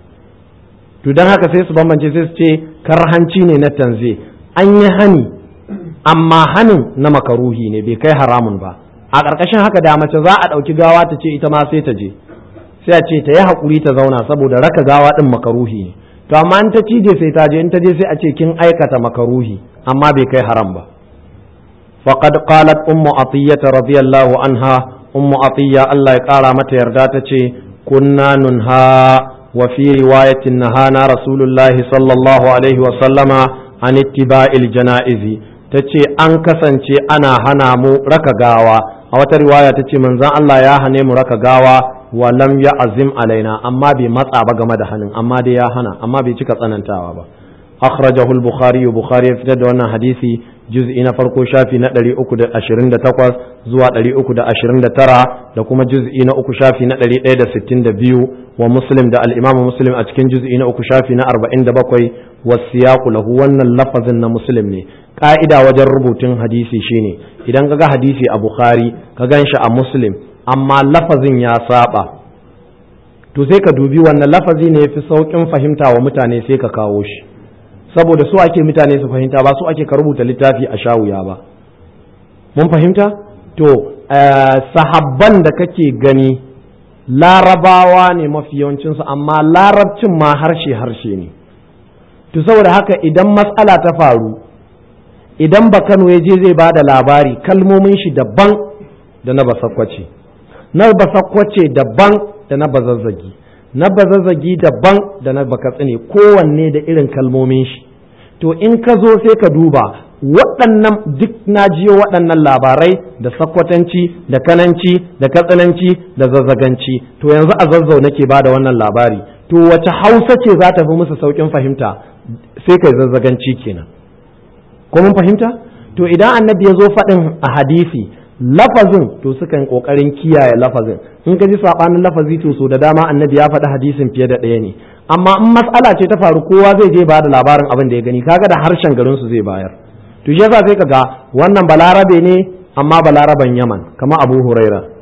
A: to don haka sai su bambance sai su ce karhanci ne na tanze an yi hani amma hanin na makaruhi ne bai kai haramun ba a ƙarƙashin haka da mace za a ɗauki gawa ta ce ita ma sai ta je sai a ce ta yi haƙuri ta zauna saboda raka gawa ɗin makaruhi ne to amma in ta cije sai ta je in ta je sai a ce kin aikata makaruhi amma bai kai haram ba faqad qalat ummu atiyya radiyallahu anha ummu atiyya Allah ya ƙara mata yarda ta ce kunna nunha wa fi riwayatin nahana rasulullahi sallallahu alaihi wa sallama an ittiba'il janaizi ta ce an kasance ana hana mu raka gawa a wata riwaya ta ce manzon Allah ya hane mu raka gawa wa lam ya azim alaina amma bai matsa ba game da hannun amma dai ya hana amma bai cika tsanantawa ba akhrajahu al-bukhari bukhari ya fitar da wannan hadisi juz'i na farko shafi na 328 zuwa 329 da kuma juz'i na uku shafi na 162 wa muslim da al-imam muslim a cikin juz'i na uku shafi na 47 wasiyaqu lahu wannan lafazin na muslim ne ka'ida wajen rubutun hadisi shine idan ka ga hadisi a bukhari ka gan shi a muslim amma lafazin ya saba to sai ka dubi wannan lafazi ne fi saukin fahimta wa mutane sai ka kawo shi saboda su ake mutane su fahimta ba su ake ka rubuta littafi a shawuya ba mun fahimta to sahabban da kake gani larabawa ne mafi yawancinsu amma larabcin ma harshe harshe ne to saboda haka idan matsala ta faru idan ba Kano ya je zai ba da labari kalmomin shi daban da na basakwace na basakwace daban da na bazazzagi na bazazzagi daban da na bakatsine kowanne da irin kalmomin shi to in ka zo sai ka duba waɗannan duk na jiyo waɗannan labarai da sakwatanci da kananci da katsananci da zazzaganci to yanzu a zazzau nake ba da wannan labari to wace hausa ce za ta fi musu sauƙin fahimta sai kai zazzaganci kenan ko mun fahimta to idan annabi ya zo faɗin a hadisi lafazin to sukan kokarin kiyaye lafazin in ka ji sabanin lafazi to so da dama annabi ya faɗi hadisin fiye da ɗaya ne amma in mas'ala ce ta faru kowa zai je ba da labarin abin da ya gani kaga da harshen garin su zai bayar to shi yasa sai kaga wannan balarabe ne amma balaraban yaman kama abu huraira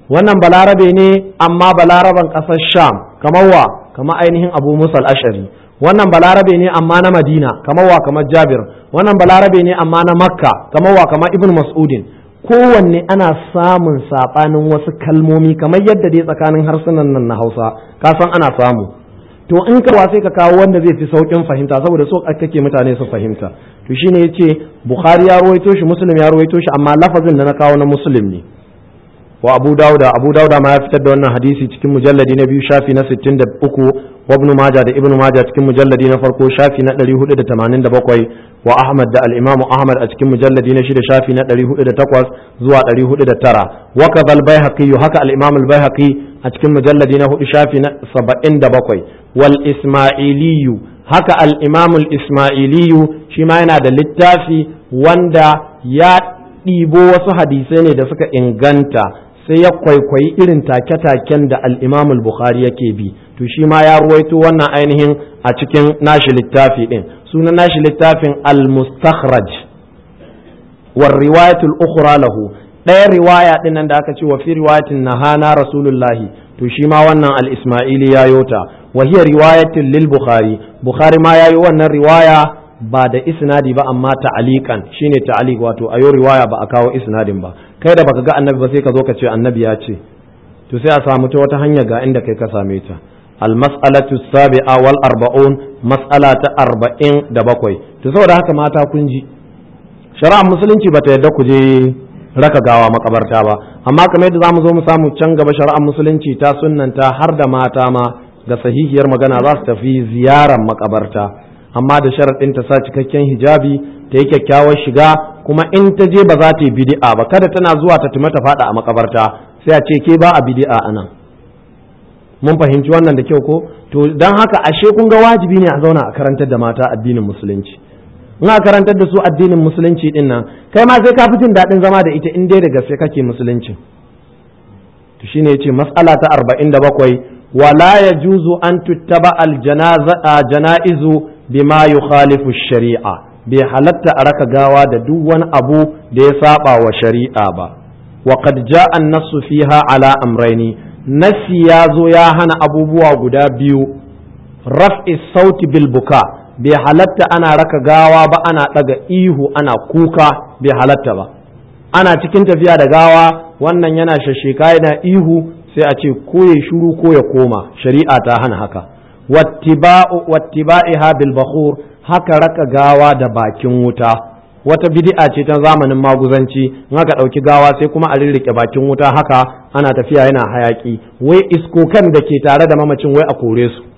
A: wannan balarabe ne amma balaraban ƙasar sham kamar wa kamar ainihin abu musal ashari wannan balarabe ne amma na madina kamar wa kamar jabir wannan balarabe ne amma na makka kamar wa kamar ibn mas'udin kowanne ana samun saɓanin wasu kalmomi kamar yadda dai tsakanin harsunan nan na hausa ka san ana samu to in ka sai ka kawo wanda zai fi saukin fahimta saboda so kake mutane su fahimta to shine yace bukhari ya ruwaito shi muslim ya ruwaito shi amma lafazin da na kawo na muslim ne wa abu dauda abu dauda ma ya fitar da wannan hadisi cikin mujalladi na biyu shafi na 63 wa ibnu majah da ibnu majah cikin mujalladi na farko shafi na 487 wa ahmad da al-imamu ahmad a cikin mujalladi na shida shafi na 408 zuwa 409 wa kadhal baihaqi haka al-imam al-baihaqi a cikin mujalladi na hudu shafi na 77 wal isma'iliyu haka al-imam al-isma'iliyu shi ma yana da littafi wanda ya ɗibo wasu hadisai ne da suka inganta sai ya kwaikwayi irin take-taken da al-imam al-bukhari yake bi to shi ma ya ruwaito wannan ainihin a cikin nashi littafi din sunan nashi littafin al-mustakhraj war riwayatul ukhra lahu ɗaya riwaya din nan da aka ce wa fi riwayatin nahana rasulullahi to shi ma wannan al-isma'ili ya yota wa hiya riwayatin lil bukhari bukhari ma yayi wannan riwaya ba da isnadi ba amma ta'aliqan shine ta'aliq wato ayo riwaya ba a kawo isnadin ba kai da baka ga annabi ba sai ka zo ka ce annabi ya ce to sai a samu ta wata hanya ga inda kai ka same ta المسألة السابعة والأربعون مسألة أربعين دبقوي تصور haka mata kun ji shari'ar musulunci bata yadda ku je raka gawa makabarta ba amma kamar yadda zamu zo mu samu can gaba shari'ar musulunci ta sunnanta har da mata ma ga sahihiyar magana za su tafi ziyarar makabarta amma da sharaɗin ta sa cikakken hijabi ta yi kyakkyawar shiga kuma in ta je ba za ta yi bidi'a ba kada tana zuwa ta tuma ta faɗa a makabarta sai a ce ke ba a bidi'a anan mun fahimci wannan da kyau ko to don haka ashe kun ga wajibi ne a zauna a karantar da mata addinin musulunci in a karantar da su addinin musulunci din nan kai ma sai ka fi jin daɗin zama da ita in dai da gaske kake musulunci to shine yace mas'ala ta 47 wala yajuzu an tuttaba al janaizu bima yukhalifu shari'a bai halatta a raka gawa da duk wani abu da ya saba wa shari'a ba wa qad ja'a an-nassu fiha ala amrayni nasi ya zo ya hana abubuwa guda biyu raf'i sauti bil buka bai halatta ana raka gawa ba ana ɗaga ihu ana kuka bai halatta ba ana cikin tafiya da gawa wannan yana shasheka yana ihu sai a ce ko ya shuru ko ya koma shari'a ta hana haka wattiba'iha bil bakhur haka raka gawa da bakin wuta wata bid'a ce ta zamanin maguzanci in aka ɗauki gawa sai kuma a rirrike bakin wuta haka ana tafiya yana hayaki wai iskokan da ke tare da mamacin wai a kore su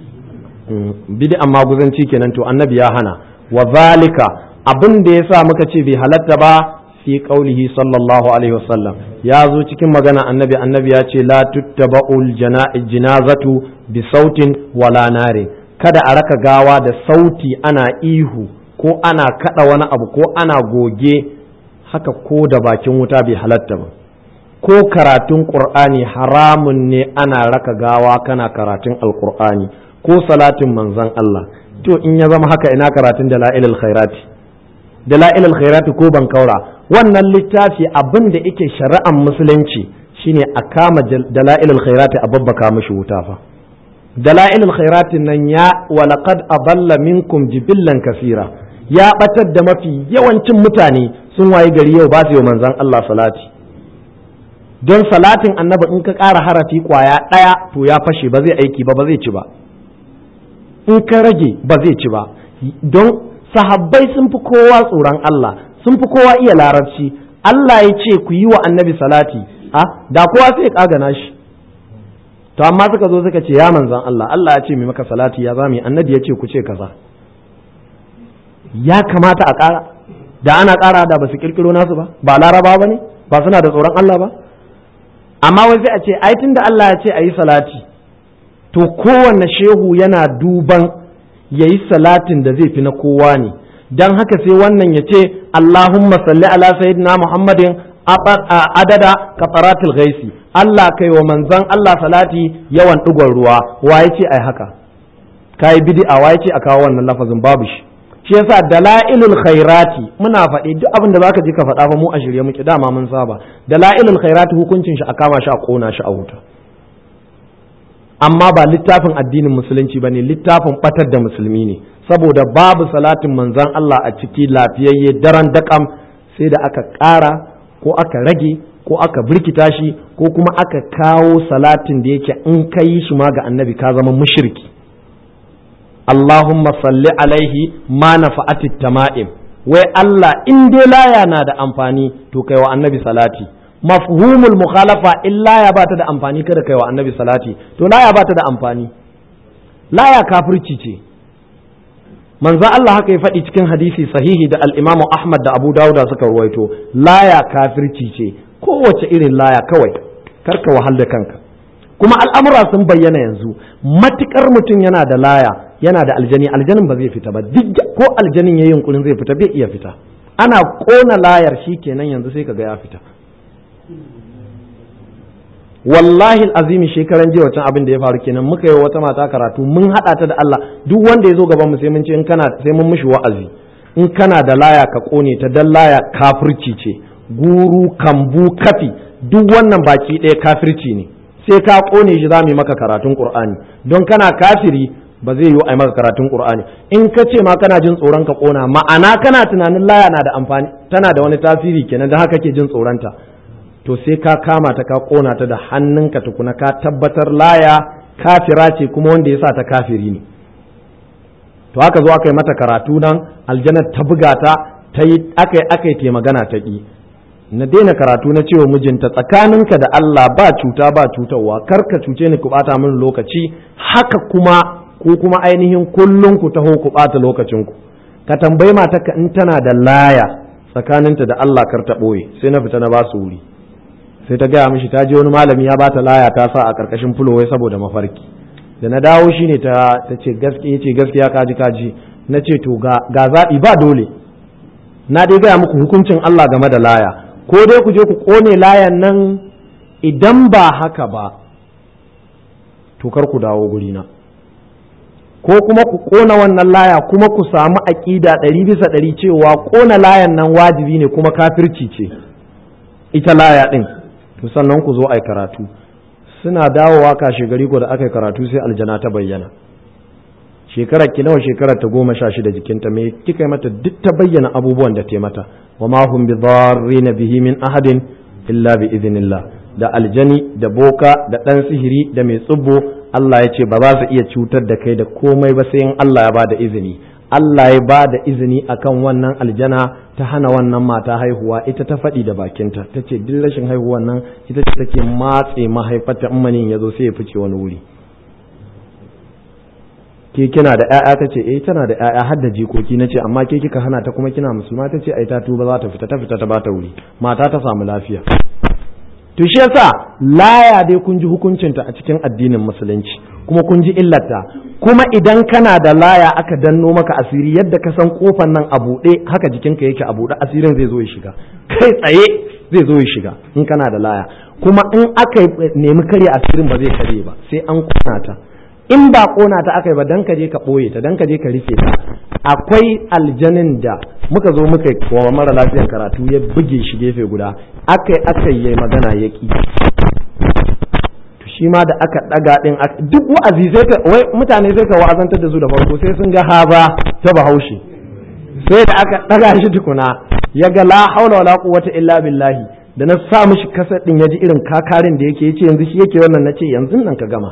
A: bid'an maguzanci kenan to annabi ya hana wa zalika abin da yasa muka ce bai halatta ba fi qaulihi sallallahu alaihi wasallam ya zo cikin magana annabi annabi ya ce la tuttaba'ul janazatu bi sautin wala nare kada a raka gawa da sauti ana ihu ko ana kada wani abu ko ana goge haka ko da bakin wuta bai halatta ba ko karatun qur'ani haramun ne ana raka gawa kana karatun alqur'ani ko salatin manzon Allah to in ya zama haka ina karatun dalailul khairati dalailul khairati ko ban kaura wannan littafi abin da yake shari'ar musulunci shine a kama dalailul khairati a babbaka mishi wuta fa dalailul khairati nan ya walaqad adalla minkum jibillan kasira ya batar da mafi yawancin mutane sun wayi gari yau ba su yi manzon Allah salati don salatin annabi in ka ƙara harafi kwaya ɗaya to ya fashe ba zai aiki ba ba zai ci ba in ka rage ba zai ci ba don sahabbai sun fi kowa tsoron Allah sun fi kowa iya larabci Allah ya ce ku yi wa annabi salati a da kowa sai ya kagana shi to amma suka zo suka ce ya manzan Allah Allah ya ce mai maka salati ya zami annabi ya ce ku ce kaza ya kamata a ƙara da ana ƙara da ba su kirkiro nasu ba ba laraba ba ne ba suna da tsoron Allah ba amma wai sai a ce ai tunda Allah ya ce a yi salati to kowanne shehu yana duban ya yi salatin da zai fi na kowa ne don haka sai wannan ya ce Allahumma salli ala sayyidina Muhammadin adada kafaratul gaisi Allah kai wa manzan Allah salati yawan ɗigon ruwa wa ya ce ai haka kai bid'a wa ya ce a kawo wannan lafazin babu shi shi yasa dalailul khairati muna faɗi duk abin da zaka ji ka faɗa fa mu a shirye muke dama mun saba dalailul khairati hukuncin shi a kama shi a kona shi a wuta amma ba littafin addinin musulunci ba ne littafin batar da musulmi ne saboda babu salatin manzan Allah a ciki lafiyayye daren dakam sai da aka ƙara ko aka rage ko aka birkita shi ko kuma aka kawo salatin da yake in ka yi shi ma ga annabi ka zama mushriki Allahumma salli alaihi ma nafa'atit tama'im wai Allah in dai laya na da amfani to kai wa annabi salati mafhumul mukhalafa in laya ba ta da amfani kada kai wa annabi salati to laya ba ta da amfani laya kafirci ce manzo Allah haka ya faɗi cikin hadisi sahihi da al-Imam Ahmad da Abu Dawud suka ruwaito laya kafirci ce kowace irin laya kawai karka wahal da kanka kuma al'amura sun bayyana yanzu matukar mutum yana da laya yana da aljani aljanin ba zai fita ba duk ko aljanin yayin yunkurin zai fita bai iya fita ana kona layar shi kenan yanzu sai kaga ya fita wallahi azimi shekaran jiya wancan abin da ya faru kenan muka yi wata mata karatu mun haɗa ta da Allah duk wanda ya zo gaban mu sai mun ce in kana sai mun mishi wa'azi in kana da laya ka kone ta dan laya kafirci ce guru kambu kafi duk wannan baki ɗaya kafirci ne sai ka kone shi za mu yi maka karatun qur'ani don kana kafiri ba zai yi a maka karatun qur'ani in ka ce ma kana jin tsoron ka kona ma'ana kana tunanin laya na da amfani tana da wani tasiri kenan da haka ke jin tsoronta to sai ka kama ta ka kona ta da hannunka tukuna ka tabbatar laya kafira ce kuma wanda ya sa ta kafiri ne to aka zo aka yi mata karatu nan aljanar ta buga ta ta yi aka yi aka yi te magana ta ƙi na daina karatu na cewa mijinta tsakaninka da Allah ba cuta ba cutarwa kar ka cuce ni ku bata min lokaci haka kuma ko kuma ainihin kullum ku taho ku bata lokacinku ka tambayi matarka in tana da laya tsakaninta da Allah kar ta ɓoye sai na fita na ba su wuri sai ta gaya mishi ta je wani malami ya bata laya ta sa a karkashin fulowai saboda mafarki da na dawo shine ta ta ce gaskiya ce gaskiya kaji kaji na ce to ga ga zaɓi ba dole na dai gaya muku hukuncin Allah game da laya ko dai ku je ku kone layan nan idan ba haka ba to kar ku dawo gurina ko kuma ku kona wannan laya kuma ku samu aƙida ɗari bisa ɗari cewa kona layan nan wajibi ne kuma kafirci ce ita laya ɗin to sannan ku zo a karatu suna dawowa kashe gari ko da aka yi karatu sai aljana ta bayyana shekarar ki nawa shekarar ta goma sha shida jikinta me kika yi mata duk ta bayyana abubuwan da ta mata wa ma hum bi dharrin bihi min ahadin illa bi idhnillah da aljani da boka da dan sihiri da mai tsubbo Allah ya ce ba za su iya cutar da kai da komai ba sai in Allah ya ba da izini Allah ya ba da izini akan wannan aljana ta hana wannan mata haihuwa ita ta faɗi da bakinta ta ce duk rashin haihuwan nan ita ce take matse mahaifarta in manin ya zo sai ya fice wani wuri ke kina da ƴaƴa ta ce eh tana da ƴaƴa har da jikoki na ce amma ke kika hana ta kuma kina musulma ta ce ai ta tuba za ta fita ta fita ta bata wuri mata ta samu lafiya to shi yasa laya dai kun ji hukuncinta a cikin addinin musulunci kuma kun ji illarta kuma idan kana da laya aka danno maka asiri yadda ka san kofan nan a buɗe haka jikinka yake a buɗe asirin zai zo ya shiga kai tsaye zai zo ya shiga in kana da laya kuma in aka nemi karya asirin ba zai karye ba sai an kona ta in ba kona ta aka yi ba dan ka je ka ɓoye ta dan ka je ka rufe ta akwai aljanin da muka zo muka wa mara lafiyan karatu ya buge shi gefe guda aka yi aka yi magana ya ki shi ma da aka daga din duk wa'azi sai ka wai mutane sai ka wa'azantar da su da farko sai sun ga haba ta bahaushe sai da aka daga shi tukuna ya ga la haula wala quwwata illa billahi da na sa mishi kasar din ya ji irin kakarin da yake yace yanzu shi yake wannan nace yanzu nan ka gama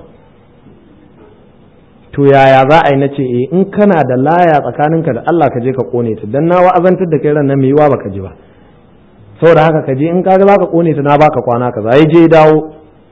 A: to yaya za a yi na ce eh in kana da laya tsakaninka da Allah ka je ka kone ta dan na wa'azantar da kai ran nan mai yiwa baka ji ba saboda haka ka je in kaga zaka kone ta na baka kwana kaza ya je dawo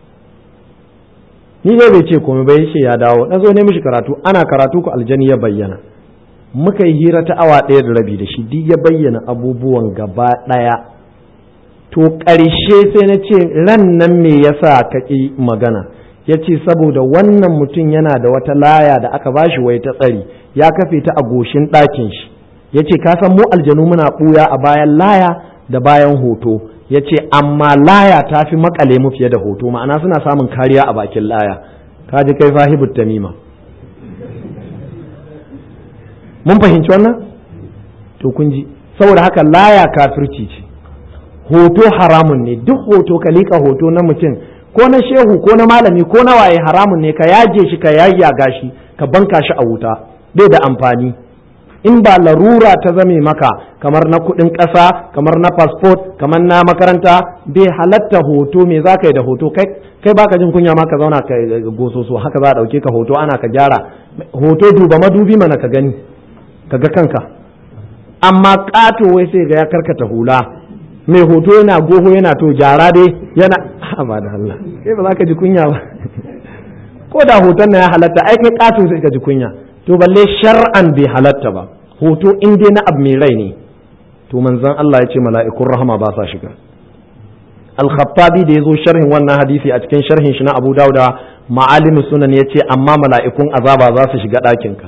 A: ni dai bai ce komai bai ce ya dawo na zo ne mishi karatu ana karatu ku aljani ya bayyana muka yi hira ta awa ɗaya da rabi da shi duk ya bayyana abubuwan gaba ɗaya to ƙarshe sai na ce ran nan me yasa ka ƙi magana ya ce saboda wannan mutum yana da wata laya da aka bashi wai ta tsari ya kafe ta a goshin ɗakin shi ya ce ka san mu aljanu muna ɓuya a bayan laya da bayan hoto ya ce amma laya ta fi makale mu fiye da hoto ma'ana suna samun kariya a bakin laya ka ji kai sahibut tamima mun fahimci wannan to kun ji saboda haka laya kafirci ce hoto haramun ne duk hoto ka liƙa hoto na mutum ko na shehu ko na malami ko na waye haramun ne ka yaje shi ka yayyaga shi ka banka shi a wuta bai da amfani in ba larura ta zame maka kamar na kuɗin ƙasa kamar na fasfot kamar na makaranta bai halatta hoto me za ka yi da hoto kai kai baka jin kunya ma ka zauna ka gososo haka za a ɗauke ka hoto ana ka gyara hoto duba madubi mana ka gani ka ga kanka amma ƙato wai sai ga ya karkata hula mai hoto yana goho yana to gyara dai yana ba da Allah kai ba za ka ji kunya ba ko da hoton na ya halatta ai kai ƙato sai ka ji kunya to balle shar'an bai halatta ba hoto in dai na abu mai rai ne to manzon Allah ya ce mala'ikun rahama ba sa shiga al-khattabi da yazo sharhin wannan hadisi a cikin sharhin shi na Abu Dauda ma'alimu sunan ya ce amma mala'ikun azaba za su shiga ɗakin ka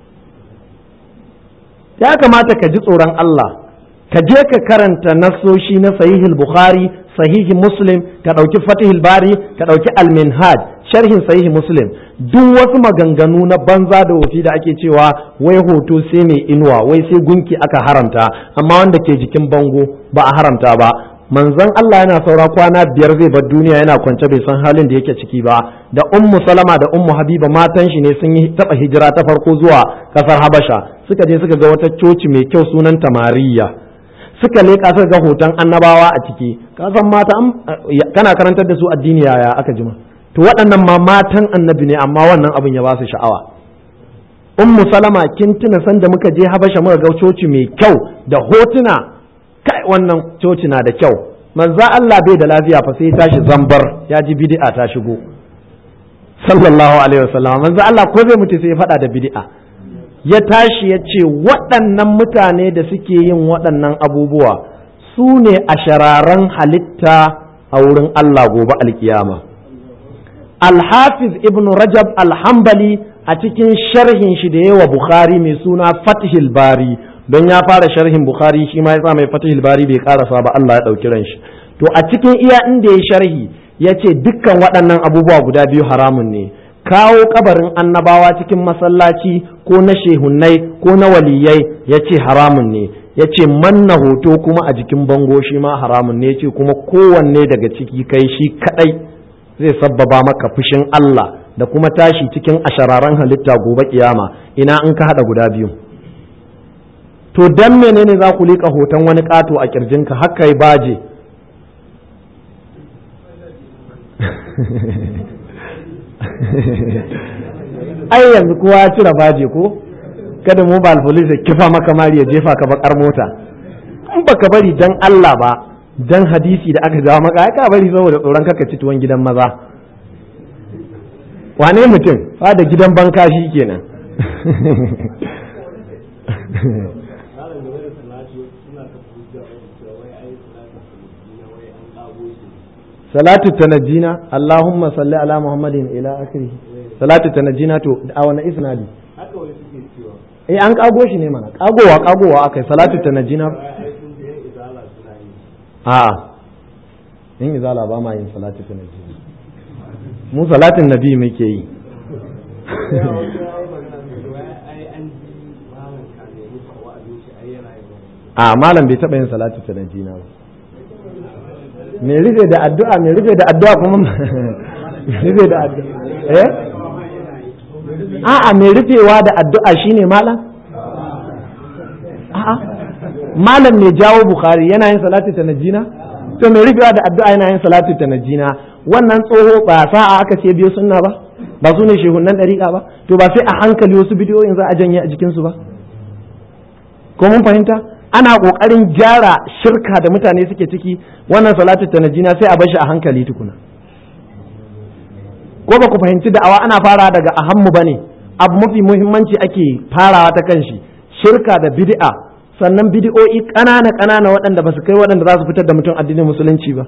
A: ya kamata ka ji tsoron Allah ka je ka karanta nasoshi na sahihul bukhari sahihi muslim ka ɗauki fatihul bari ka ɗauki al-minhaj sharhin sahihi muslim duk wasu maganganu na banza da wofi da ake cewa wai hoto sai mai inuwa wai sai gunki aka haramta amma wanda ke jikin bango ba a haramta ba manzon Allah yana saura kwana biyar zai bar duniya yana kwance bai san halin da yake ciki ba da ummu salama da ummu habiba matan shi ne sun yi taba hijira ta farko zuwa kasar habasha suka je suka ga wata coci mai kyau sunan tamariya suka leƙa suka ga hoton annabawa a ciki ka san mata kana karantar da su addini yaya aka jima to waɗannan ma matan annabi ne amma wannan abin ya ba su sha'awa ummu salama kin tuna san da muka je habasha muka ga coci mai kyau da hotuna kai wannan coci na da kyau manzo Allah bai da lafiya fa sai tashi zambar ya ji bid'a ta shigo sallallahu alaihi wasallam manzo Allah ko zai mutu sai ya faɗa da bid'a ya tashi ya ce waɗannan mutane da suke yin waɗannan abubuwa su ne a shararan halitta a wurin Allah gobe alkiyama alhafiz ibn rajab alhambali a cikin sharhin shi da yawa bukhari mai suna fatihil bari don ya fara sharhin bukhari shi ma ya sa mai fatihil bari bai karasa ba Allah ya ɗauki ran shi to a cikin iya inda ya sharhi ya ce dukkan waɗannan abubuwa guda biyu haramun ne kawo kabarin annabawa cikin masallaci ko na shehunnai ko na waliyai ya ce haramun ne ya ce manna hoto kuma a jikin bango shi ma haramun ne ya ce kuma kowanne daga ciki kai shi kadai zai sabbaba maka fushin Allah da kuma tashi cikin ashararan halitta gobe kiyama ina in ka hada guda biyu to dan menene za ku liƙa hoton wani ƙato a kirjinka haka yi baje ai yanzu kowa ya cire baje ko kada mu ba alfolis ya kifa maka mari ya jefa ka bakar mota in baka bari dan Allah ba dan hadisi da aka jawo maka ka bari saboda tsoron kaka ci tuwon gidan maza wane mutum fa da gidan banka shi kenan salatu tanajjina allahumma salli ala muhammadin ila akhirih salatu tanajjina to a wani isnadi eh an kago shi ne mana kagowa kagowa akai salatu tanajjina a in izala ba ma yin salatu tanajjina mu salatin nabi muke yi a malam bai taɓa yin salatu tanajjina ba mai rufe da addu'a mai rufe da addu'a kuma rufe da addu'a eh a'a mai rufewa da addu'a shine malam a'a malam mai jawo bukhari yana yin salatu ta najina to mai rufewa da addu'a yana yin salatu ta najina wannan tsoho ba sa'a aka ce biyo sunna ba ba su ne shehunan dariƙa ba to ba sai a hankali wasu bidiyoyin za a janye a jikinsu ba ko mun fahimta ana kokarin gyara shirka da mutane suke ciki wannan salatu ta najina sai a bashi a hankali tukuna ko ba ku fahimci da'awa ana fara daga ahammu bane abu mafi muhimmanci ake farawa ta kan shi shirka da bid'a sannan bid'o'i ƙanana ƙanana waɗanda ba su kai waɗanda za su fitar da mutum addinin musulunci ba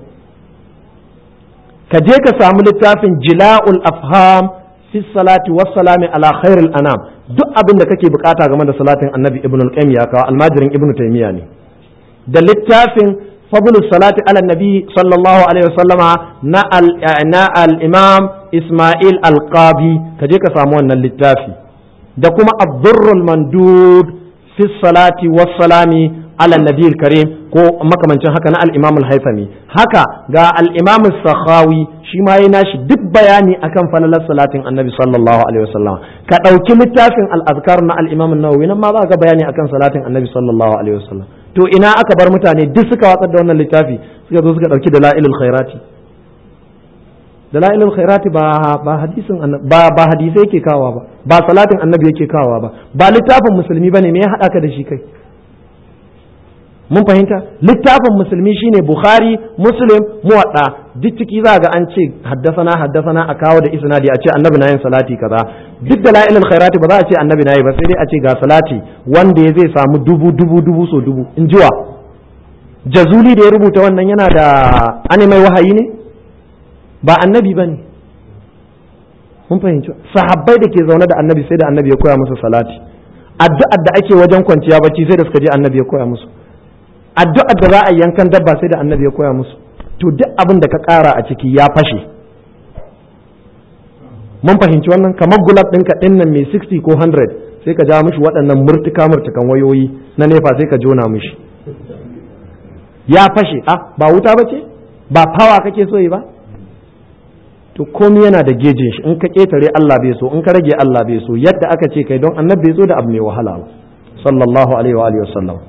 A: ka je ka samu littafin jila'ul afham fi salati was salami ala khairil anam duk abin da kake bukata game da salatin annabi ibn al-qayyim ya kawo almajirin ibn taymiya ne da littafin fadlus salati ala nabi sallallahu alaihi wasallama na al na al-imam isma'il al-qabi ka je ka samu wannan littafi da kuma ad-durrul mandud fi salati was salami ala nabiyil karim ko makamancin haka na al-imam al-haythami haka ga al-imam sakhawi shi ma yana shi duk bayani akan falalar salatin annabi sallallahu alaihi wasallam ka dauki littafin al-azkar na al-imam an-nawawi nan ma za ka bayani akan salatin annabi sallallahu alaihi wasallam to ina aka bar mutane duk suka watsar da wannan littafi suka zo suka dauki dalailul khairati dalailul khairati ba ba hadisin ba ba hadisai yake kawa ba ba salatin annabi yake kawa ba ba littafin musulmi bane me ya hada ka da shi kai mun fahimta littafin musulmi shine bukhari muslim muwadda duk ciki za ga an ce haddasana haddasana a kawo da isnadi a ce annabi na yin salati kaza duk da la'ilul khairati ba za a ce annabi na yi ba sai dai a ce ga salati wanda ya zai samu dubu dubu dubu so dubu in jiwa jazuli da ya rubuta wannan yana da ane mai wahayi ne ba annabi ba ne mun fahimci sahabbai da ke zaune da annabi sai da annabi ya koya musu salati addu'ar da ake wajen kwanciya bacci sai da suka je annabi ya koya musu addu'ar da za a yankan dabba sai da annabi ya koya musu to duk abin da ka ƙara a ciki ya fashe mun fahimci wannan kamar gulab ɗinka ɗin nan mai 60 ko 100 sai ka ja mishi waɗannan murtuka murtukan wayoyi na nefa sai ka jona mishi ya fashe a ba wuta ba ce ba fawa kake so yi ba to komai yana da gejin shi in ka ƙetare Allah bai so in ka rage Allah bai so yadda aka ce kai don annabi bai so da abu mai wahala ba sallallahu alaihi wa alihi wasallam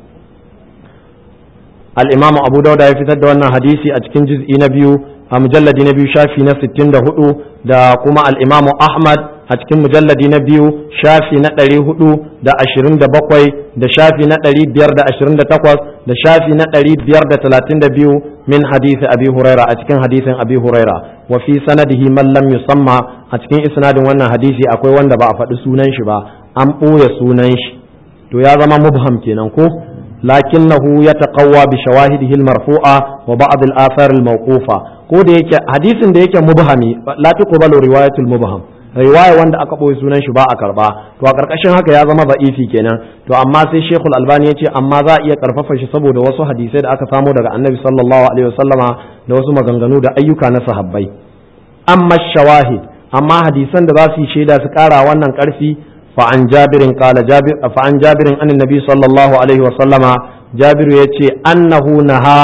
A: الإمام أبو داود يفتد وانا حديثي أتكين جزء نبيو مجلد نبيو شافي نفس التند هدو دا كما الإمام أحمد أتكين مجلد نبيو شافي نتري هدو دا أشرين دا بقوي دا شافي نتري بير دا أشرين دا تقوص دا شافي نتري بير دا تلاتين دا بيو من حديث أبي هريرة أتكين حديث أبي هريرة وفي سنده من لم يسمى أتكين إسناد وانا حديثي أكوي وانا بأفاد سونان شبا أم أوي سونان ش تو يا زما مبهم كينان كو لكنه يتقوى بشواهده المرفوعة وبعض الآثار الموقوفة ko da yake hadisin da yake mubhami la tuqbalu riwayatul mubham riwaya wanda aka boye sunan shi ba a karba to a karkashin haka ya zama da'ifi kenan to amma sai Sheikhul Albani ya ce amma za a iya karfafa shi saboda wasu hadisai da aka samo daga Annabi sallallahu alaihi wasallama da wasu maganganu da ayyuka na sahabbai amma shawahid amma hadisan da za su yi shaida su kara wannan karfi فعن جابر قال جابر فعن جابر عن النبي صلى الله عليه وسلم جابر يتي أنه نهى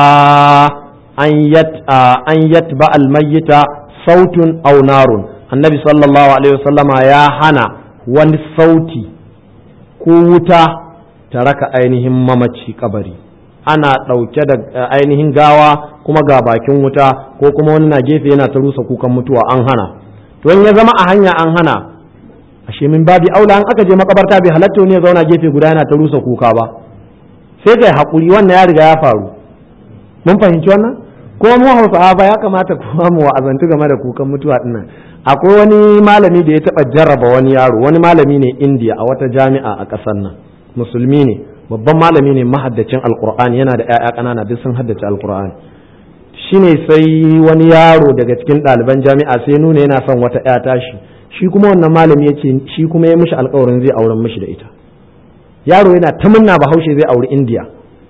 A: أن يت أن يتبع الميت صوت أو نار النبي صلى الله عليه وسلم يا هنا وان صوتي كوتا ترك أينهم ممتشي كبري ana ɗauke da ainihin gawa kuma ga bakin wuta ko kuma wani na gefe yana ta rusa kukan mutuwa an hana to ya zama a hanya an hana ashe min babi aula an aka je makabarta bai halatta wani ya zauna gefe guda yana ta rusa kuka ba sai kai hakuri wannan ya riga ya faru mun fahimci wannan ko mu hausawa ba ya kamata kuma mu wa'azantu game da kukan mutuwa dinnan akwai wani malami da ya taba jarraba wani yaro wani malami ne indiya a wata jami'a a ƙasar nan musulmi ne babban malami ne mahaddacin alqur'ani yana da ƴaƴa ƙanana duk sun haddace alqur'ani shine sai wani yaro daga cikin ɗaliban jami'a sai nuna yana son wata ƴa tashi shi kuma wannan malami ya ce shi kuma ya mishi alkawarin zai auren mishi da ita yaro yana ta munna bahaushe zai auri indiya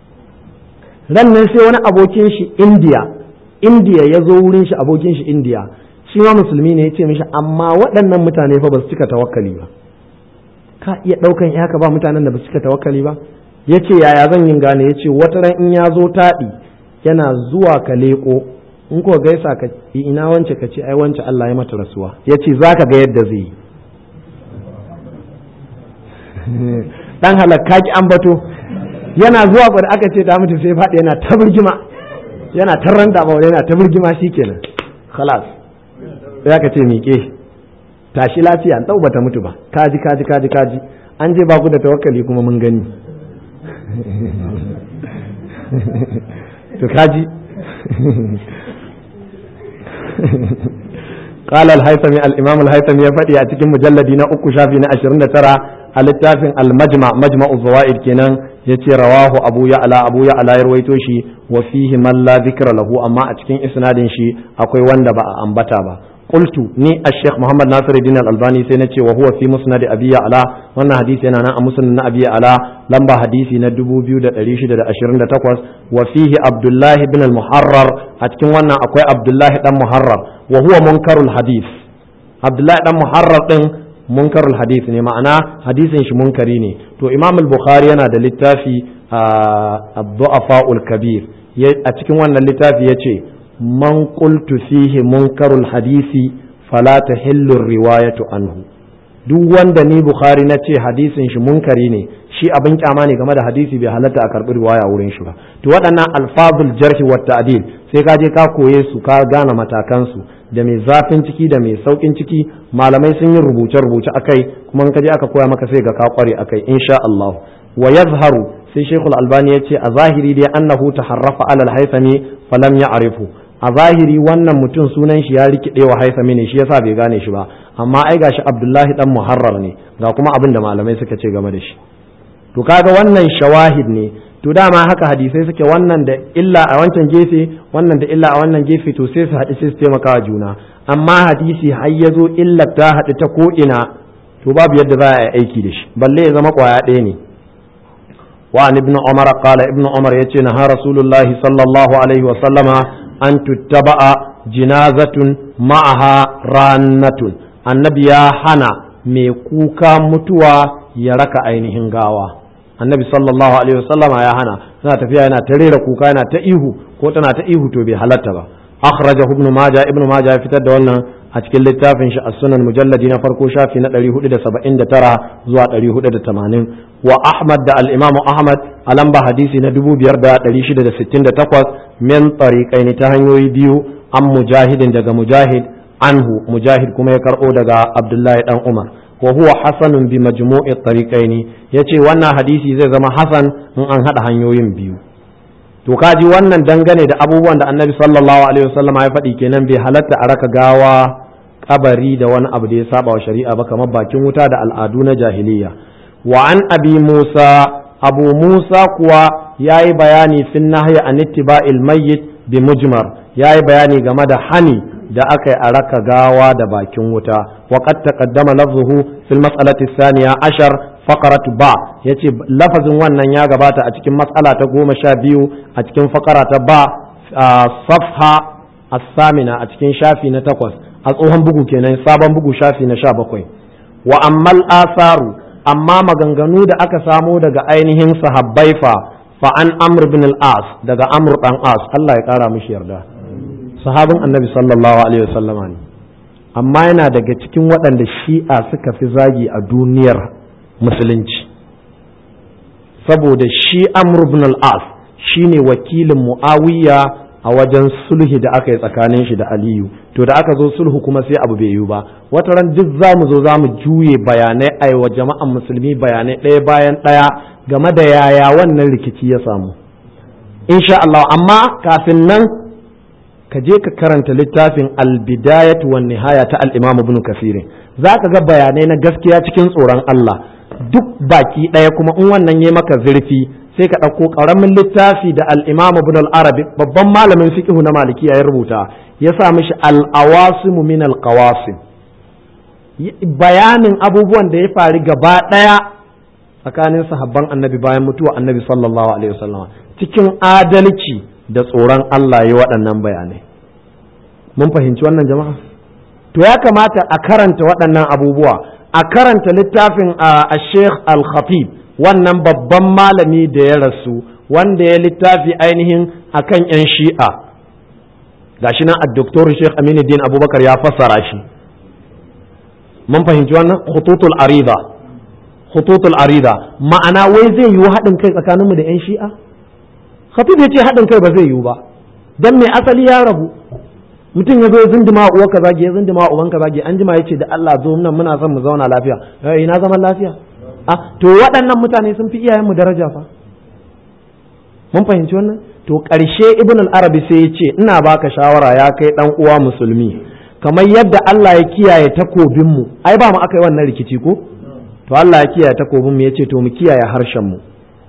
A: ran nan sai wani abokin shi indiya indiya ya zo wurin shi abokin shi indiya shi ma musulmi ne ya ce mishi amma waɗannan mutane fa ba su cika tawakkali ba ka iya ɗaukan ya ka ba mutanen da ba su cika tawakkali ba ya ce yaya zan yin gane ya ce wata ran in ya zo taɗi yana zuwa ka leƙo in ko gaisa ka ina wance ka ce ai wance Allah ya mata rasuwa ya ce za ka ga yadda zai yi dan halakka ki an bato yana zuwa kwada aka ce ta mutu sai faɗi yana ta birgima yana ta ranta ba yana ta birgima shikenan khalas sai aka ce miƙe tashi lafiya an bata mutu ba kaji kaji kaji kaji an je ba ku da tawakkali kuma mun gani to kaji قال الهيثمي الإمام الهيثمي يفدي أتكلم مجلد نا أكو شافي نا أشرين ترى الاتفاق المجمع مجمع الزوائد كنان يتي رواه أبو يعلى أبو يعلى يرويتوشي وفيه من لا ذكر له أما أتكلم إسناد شي أكوي وند با أنبتا با قلت ني الشيخ محمد ناصر الدين الألباني سنتي وهو في مسند أبي يعلى وانا حديثي أنا مسند أبي يعلى لمبا حديثي ندبو بيو دا أليشي دا أشرين دا تقوس وفيه عبد الله بن المحرر أتكلم وانا أكوي عبد الله بن محرر wa huwa munkarul hadith abdullahi dan muharrar din munkarul hadith ne ma'ana hadisin shi munkari ne to imam al-bukhari yana da littafi ad-du'afa'ul kabir a cikin wannan littafi yace man qultu fihi munkarul hadisi fala tahillu riwayatu anhu duk wanda ni bukhari na ce hadisin shi munkari ne shi abin kyama ne game da hadisi bai halatta a karbi riwaya wurin shi ba to waɗannan alfazul jarhi wa ta'dil sai ka je ka koye su ka gane matakan su da mai zafin ciki da mai saukin ciki malamai sun yi rubuce rubuce akai kuma in ka je aka koya maka sai ga ka kware akai insha Allah wa yazharu sai Sheikhul Albani ya ce a zahiri dai annahu taharrafa alal haythami falam ya'rifu a zahiri wannan mutum sunan shi ya rikide wa haisami ne shi yasa bai gane shi ba amma ai gashi Abdullahi dan Muharrar ne ga kuma abin da malamai suka ce game da shi to kaga wannan shawahid ne to dama haka hadisai suke wannan da illa a wancan gefe wannan da illa a wannan gefe to sai su haɗu sai su taimaka wa juna amma hadisi har ya zo illa ta haɗu ta ko ina to babu yadda za a yi aiki da shi balle ya zama ƙwaya ɗaya ne وعن ابن عمر قال ابن عمر يتي نهى رسول الله صلى الله عليه وسلم أن تتبع جنازة معها رانة النبي يا حنا ميكوكا متوى يرك ainihin gawa annabi sallallahu alaihi wasallam ya hana tana tafiya yana ta rera kuka yana ta ihu ko tana ta ihu to bai halatta ba akhrajahu ibn majah ibn majah ya fitar da wannan a cikin littafin shi as-sunan mujalladi na farko shafi na 479 zuwa 480 wa ahmad da al-imamu ahmad a lamba hadisi na 5668 min tariqaini ta hanyoyi biyu an mujahidin daga mujahid anhu mujahid kuma ya karbo daga abdullahi dan umar wa huwa hasanun bi majmu'i tariqaini yace wannan hadisi zai zama hasan in an hada hanyoyin biyu to kaji wannan dangane da abubuwan da annabi sallallahu alaihi wasallam ya faɗi kenan bai halatta a raka gawa kabari da wani abu da ya saba wa shari'a ba kamar bakin wuta da al'adu na jahiliya wa an abi musa abu musa kuwa yayi bayani fin nahyi an ittiba'il mayyit bi mujmar yayi bayani game da hani da aka yi a raka gawa da bakin wuta wa qad taqaddama lafzuhu fil mas'alati thaniya ashar faqaratu ba yace lafazin wannan ya gabata a cikin mas'ala ta goma sha biyu a cikin faqara ta ba safha as-samina a cikin shafi na takwas a tsohon bugu kenan sabon bugu shafi na sha bakwai wa ammal asaru amma maganganu da aka samo daga ainihin sahabbai fa fa an amr bin al-as daga amr dan as Allah ya kara mishi yarda sahabin annabi sallallahu alaihi wasallama ne amma yana daga cikin waɗanda shi'a suka fi zagi a duniyar musulunci saboda shi amr bin al-as shine wakilin muawiya a wajen sulhi da aka yi tsakanin shi da aliyu to da aka zo sulhu kuma sai abu bai yiwu ba wata ran duk za mu zo za mu juye bayanai a wa jama'an musulmi bayanai ɗaya bayan ɗaya game da yaya wannan rikici ya samu insha Allah amma kafin nan ka je ka karanta littafin albidayat wa nihaya ta al-imam ibn kasir za ka ga bayanai na gaskiya cikin tsoron Allah duk baki ɗaya kuma in wannan ya maka zurfi sai ka ɗauko ƙaramin littafi da al-imam ibn al-arabi babban malamin fiqh na malikiya ya rubuta ya sa mishi al-awasim min al-qawasim bayanin abubuwan da ya faru gaba ɗaya tsakanin sahabban annabi bayan mutuwa annabi sallallahu alaihi wasallam cikin adalci da tsoron Allah ya waɗannan bayanai mun fahimci wannan jama'a to ya kamata a karanta waɗannan abubuwa a karanta littafin a sheikh al-khatib wannan babban malami da ya rasu wanda ya littafi ainihin akan 'yan shi'a gashi nan a doktor sheikh aminuddin abubakar ya fassara shi mun fahimci wannan khututul arida khututul arida ma'ana wai zai yiwu haɗin kai tsakaninmu da 'yan shi'a khatib ya ce haɗin kai ba zai yiwu ba dan mai asali ya rabu mutum ya zo ya zindima uwa ka zage ya zindima uban ka zage an jima ya ce da Allah zo nan muna son mu zauna lafiya eh ina zaman lafiya ah to waɗannan mutane sun fi iyayen mu daraja fa mun fahimci wannan to ƙarshe ibn al-arabi sai ya ce ina baka shawara ya kai dan uwa musulmi kamar yadda Allah ya kiyaye takobin mu ai ba mu aka yi wannan rikici ko to Allah ya kiyaye takobin mu ya ce to mu kiyaye harshen mu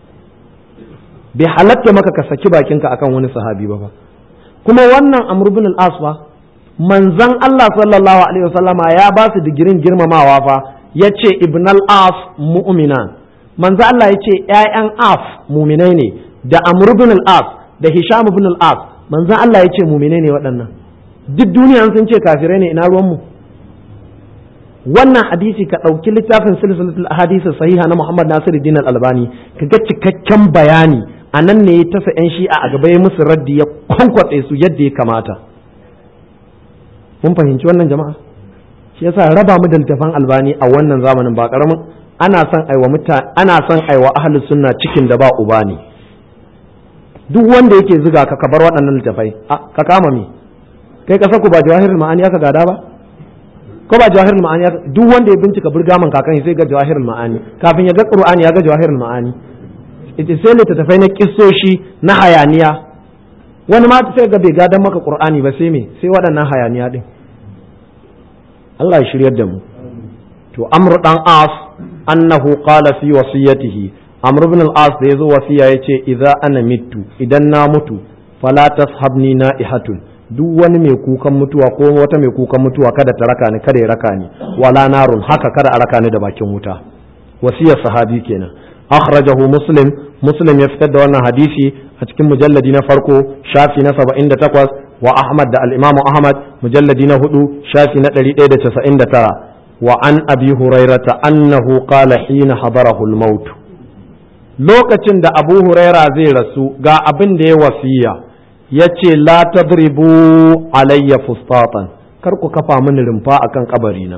A: bai halatta maka ka saki bakinka akan wani sahabi ba fa kuma wannan amr bin al-as fa manzon Allah sallallahu alaihi wasallama ya ba su digirin girmamawa fa yace ibn al-as mu'minan manzon Allah yace ƴaƴan af mu'minai ne da amr bin al-as da hisham bin al-as manzon Allah yace mu'minai ne waɗannan duk duniya sun ce kafirai ne ina ruwan mu wannan hadisi ka ɗauki littafin silsilatul hadisi sahiha na Muhammad Nasiruddin Al-Albani ka ga cikakken bayani a nan ne ya tasa yan shi'a a gaba ya musu raddi ya kwankwatse su yadda ya kamata mun fahimci wannan jama'a shi yasa raba mu da littafan Albani a wannan zamanin ba karamin ana son aiwa mutane ana son aiwa ahlus sunna cikin da ba uba ne duk wanda yake zuga ka ka bar waɗannan littafai ka kama me kai ka ku ba jawahirul ma'ani aka gada ba ko ba jawahirul ma'ani duk wanda ya bincika burgaman kakan sai ga jawahirul ma'ani kafin ya ga qur'ani ya ga jawahirul ma'ani ita sai littattafai na kissoshi na hayaniya wani ma sai ga bai gadan maka qur'ani ba sai me sai waɗannan hayaniya din Allah ya shiryar da mu to amr dan as annahu qala fi wasiyatihi amr ibn al-as da yazo wasiya yace idza ana mittu idan na mutu fala tashabni na'ihatun duk wani mai kukan mutuwa ko wata mai kukan mutuwa kada ta raka ni kada ya raka ni wala narun haka kada a raka ni da bakin wuta wasiyar sahabi kenan akhrajahu muslim muslim ya fitar da wannan hadisi a cikin mujalladi na farko shafi na 78 wa ahmad da al-imamu ahmad mujalladi na hudu shafi na 199 wa an abi hurairata annahu qala hina hadarahu al-maut lokacin da abu huraira zai rasu ga abin da ya wasiya ya ce la tadribu alayya fustatan kar ku kafa mini rumfa akan kabarina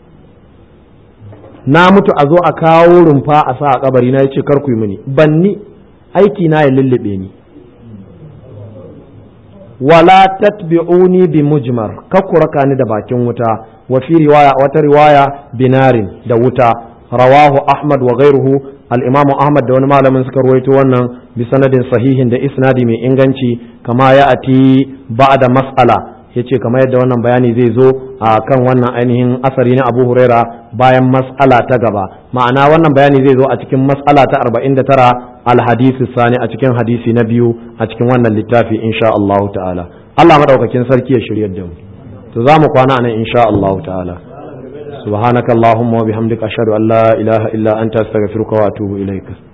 A: na mutu a zo a kawo rumfa a sa a kabarina ya ce kar ku yi mini banni aiki na ya lullube ni wala tatbi'uni bi mujmar kar ku raka ni da bakin wuta wa fi riwaya wata riwaya binarin da wuta rawahu ahmad wa ghairuhu al-imam ahmad da wani malamin suka ruwaito wannan bi sanadin sahihin da isnadi mai inganci kama ya ati ba'da mas'ala yace kamar yadda wannan bayani zai zo a kan wannan ainihin asari na Abu Huraira bayan mas'ala ta gaba ma'ana wannan bayani zai zo a cikin mas'ala ta 49 al-hadisi sani a cikin hadisi na biyu a cikin wannan littafi insha Allah ta'ala Allah madaukakin sarki ya shiryar da mu to za mu kwana anan insha Allah ta'ala سبحانك اللهم وبحمدك أشهد أن لا إله إلا أنت أستغفرك وأتوب إليك